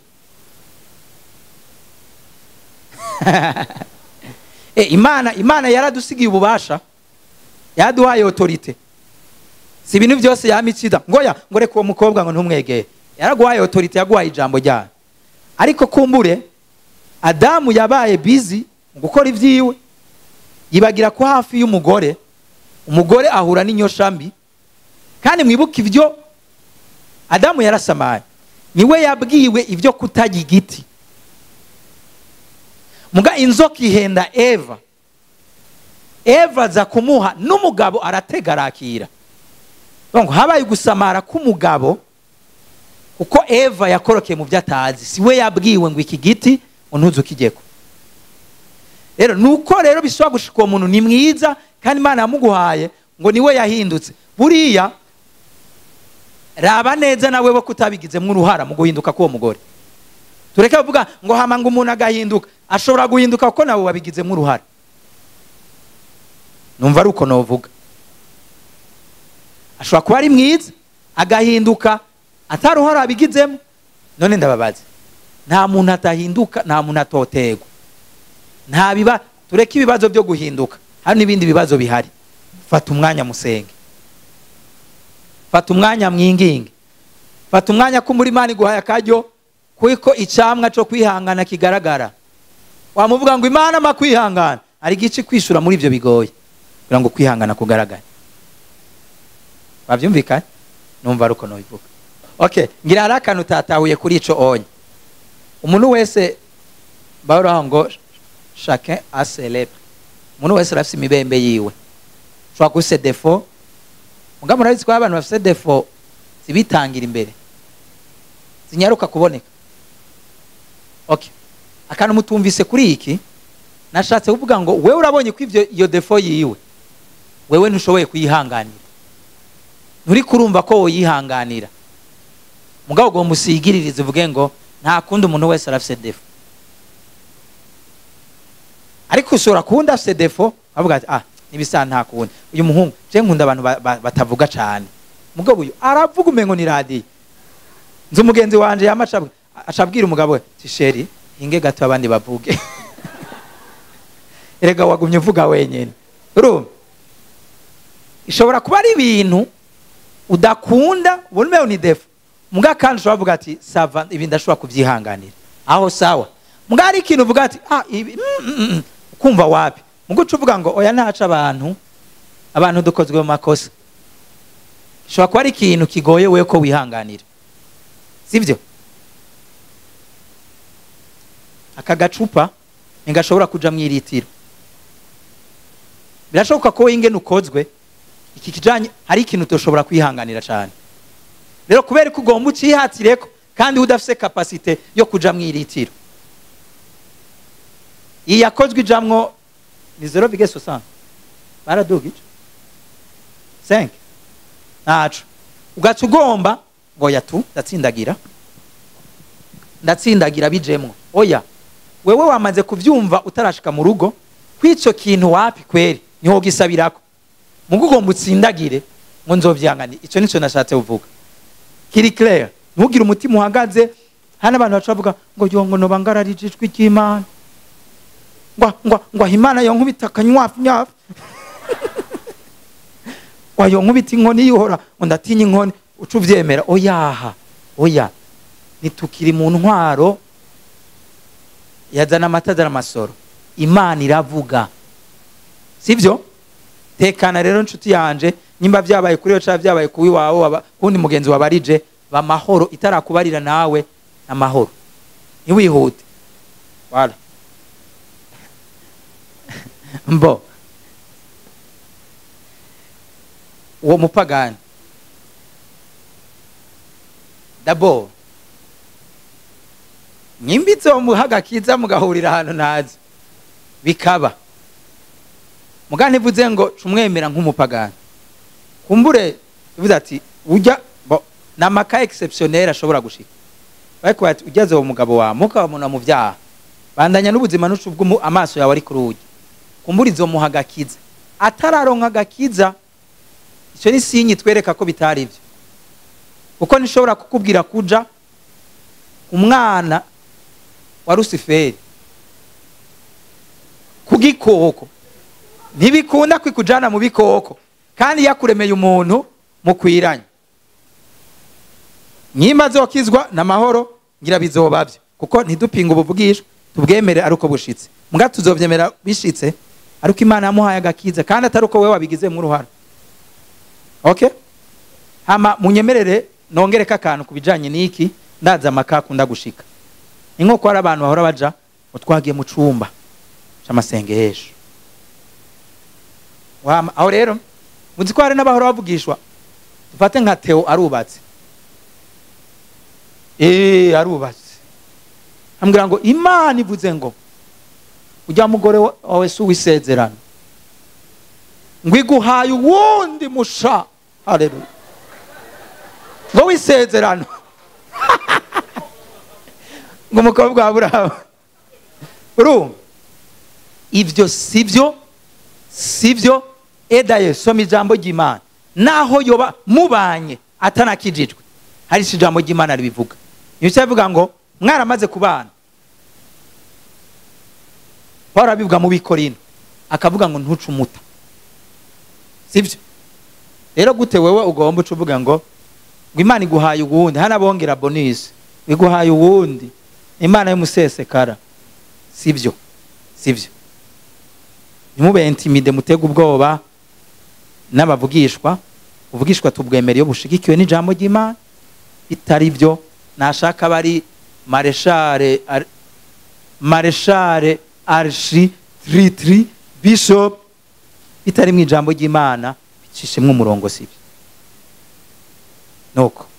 e, imana imana yaradusigiye ububasha yaduhaye otorite si ibintu byose yamitsida ngoya ngo reka uwo mukobwa ngo ntumwegere yaraguhaye otorite yaguhaye ijambo ryayo ariko kumbure adamu yabaye bizi mu gukora ibyiwe yibagira ko hafi y'umugore umugore ahura n'inyosha mbi kandi mwibuke ibyo adamu yarasamaye niwe yabwiwe ibyo kutajya igiti muga inzoka ihenda eva eva aza kumuha n'umugabo aratega arakira ngo habaye gusamara k'umugabo kuko eva yakorokeye mu byo atazi si we yabwiwe ngo iki giti ngo ntuze ukijyeko rero nuko rero bisaba gushika uwo muntu ni mwiza kandi imana yamuguhaye ngo niwe yahindutse buriya raba neza nawe bo kutabigizemo uruhara mu guhinduka k'uwo mugore tureke kuvuga ngo hama ngo umuntu agahinduka ashobora guhinduka kuko nawe wabigizemo uruhara numva ari uko novuga ashobora kuba ari mwiza agahinduka atari uruhara abigizemo none ndababaza nta muntu atahinduka nta muntu atotegwa nta biba tureke ibibazo byo guhinduka hari n'ibindi bibazo bihari fata umwanya musenge fata umwanya mwinginge fata umwanya ko muri imana iguhaye akaryo kuko icyamwa cyo kwihangana kigaragara wamuvuga ngo imana ama kwihangana hari igice kwishura muri ibyo bigoye kugira ngo kwihangana kugaragare wabyumvikanye numva ari uko nabivuga okay ngira hari akantu utatahuye kuri ico onye umuntu wese baraho ngo chacun a ses lèvres umuntu wese arafise imibembe yiwe ushobora kuba ufise defo mugabo murabizi ko abantu bafise defo zibitangira imbere zinyaruka kuboneka okay akantu mutumvise kuri iki nashatse kuvuga ngo wewe urabonye ko ivyo iyo defo yiwe wewe ntushoboye kuyihanganira nturi kurumva ko woyihanganira mugabo ugomba usigiririze uvuge ngo nta kundi umuntu wese arafise defo ariko ushobora kuwundi afise defo avuga ati ah nibisa nta kundi uyu muhungu je nkunda abantu ba- ba- batavuga cane mugabo uyu aravuga umengo ni radiyo nzi umugenzi wanje yama aca- acabwira umugabo we ti sheri hinge gato abandi bavuge erega wagumye uvuga wenyene urumva ishobora kuba ari ibintu udakunda ubona umewe ni defo mbwa kandi ushobora kuvuga ati sava ibi ndashobora kubyihanganira aho sawa mbwa hari ikintu uvuga ati ah ibi mm, mm, mm, ukumva wapi mbwa uca uvuga ngo oya ntaca abantu abantu dukozwe mu makosa ishobora kuba ari ikintu kigoye we ko wihanganira sibyo aka gacupa ntigashobora kuja mu iritiro birashoboka ko ingene ukozwe iki kijanye hari ikintu utoshobora kwihanganira cyane rero kubera ko ugomba ucihatireko kandi udafise kapasite yo kuja mu iritiro iyi yakozwe ijamwo ni zero bige sosante baraduga ico senke ntaco ugaca ugomba ngo yatu ndatsindagira ndatsindagira bijemwo oya wewe wamaze kuvyumva utarashika mu rugo kw'ico kintu wapi kweri niho gisabirako mugo ugomba utsindagire ngo nzovyangane ico nico nashatse kuvuga kiri clair ntugire umutima uhagaze hano abantu baca bavuga ngo yo ngo noba ngararije ijwi ry'imana ngwa ngwa ngwa imana yo nkubita akanywafu nyafu ngwa yo nkubita inkoni yihora ngo ndatinya inkoni uca uvyemera oyaha oya nitukiri mu ntwaro yazana amata azana amasoro imana iravuga sibyo tekana rero nshuti yanje nyimba vyabaye kuri yo cyangwa vyabaye kuwi wawe waba- kundi mugenzi wabarije bamahoro itarakubarira nawe amahoro ntiwihute wala mbo uwo mupagani dabo nyimbitse muhaga kiza mugahurira ahantu ntazi bikaba muga ntivuze ngo cumwemera nk'umupagani kumbure bivuze ati ujya bo ni amaka exceptionnel ashobora gushika ariko bati ugeze uwo mugabo wawe mukabamuna mu byaha bandanya n'ubuzima n'ucu bw'umu amaso yawe ari kuri ugi kumbura izo muha agakiza atararonka agakiza icyo ni sinyi twereka ko bitari ibyo kuko nishobora kukubwira kuja umwana wa rusiferi ku gikoko ntibikunda kwikujana mu bikoko kandi yakuremeye umuntu mukwiranye nyimba zokizwa n'amahoro ngira bizobavyo kuko ntidupinga ubuvugishwa tubwemere ari uko bushitse muga tuzovyemera bishitse ariko imana yamuhaye agakiza kandi atari uko wewe wabigizemo uruhara okay hama munyemerere nongereko akantu ku bijanye n'iki ndaza amaka akunda gushika ni nk'uko hari abantu bahora baja ngo twagiye mu cumba c'amasengesho Wama- aho rero muzi ko hari n'abahora bavugishwa dufate nka teo arubatse Eh arubatse ambwira ngo imana ivuze ngo ujya mugore wa- wawe si uwisezerano ngo iguhaye uwundi musha haleluya ngo wisezerano ngo umukobwa wa burahamu urumva ibyo sibyo sibyo edaye soma ijambo ry'imana naho yoba mubanye atanakijijwe hari icyo ijambo ry'imana ribivuga niyo cyavuga ngo mwaramaze kubana paul abivuga mu bikorino akavuga ngo ntuce umuta sibyo rero gute wewe ugomba uca uvuga ngo ngo imana iguhaye uwundi hano abongera bonisi iguhaye uwundi imana y'umusesekara sibyo sibyo ntimube intimide mutega ubwoba n'abavugishwa ubuvugishwa tubwemera iyo bushigikiwe n'ijambo ry'imana bitari byo nashaka bari mareshare ar- mareshare arshi tritri bishop bitari mu ijambo ry'imana bicishemwo umurongo sibyo nuko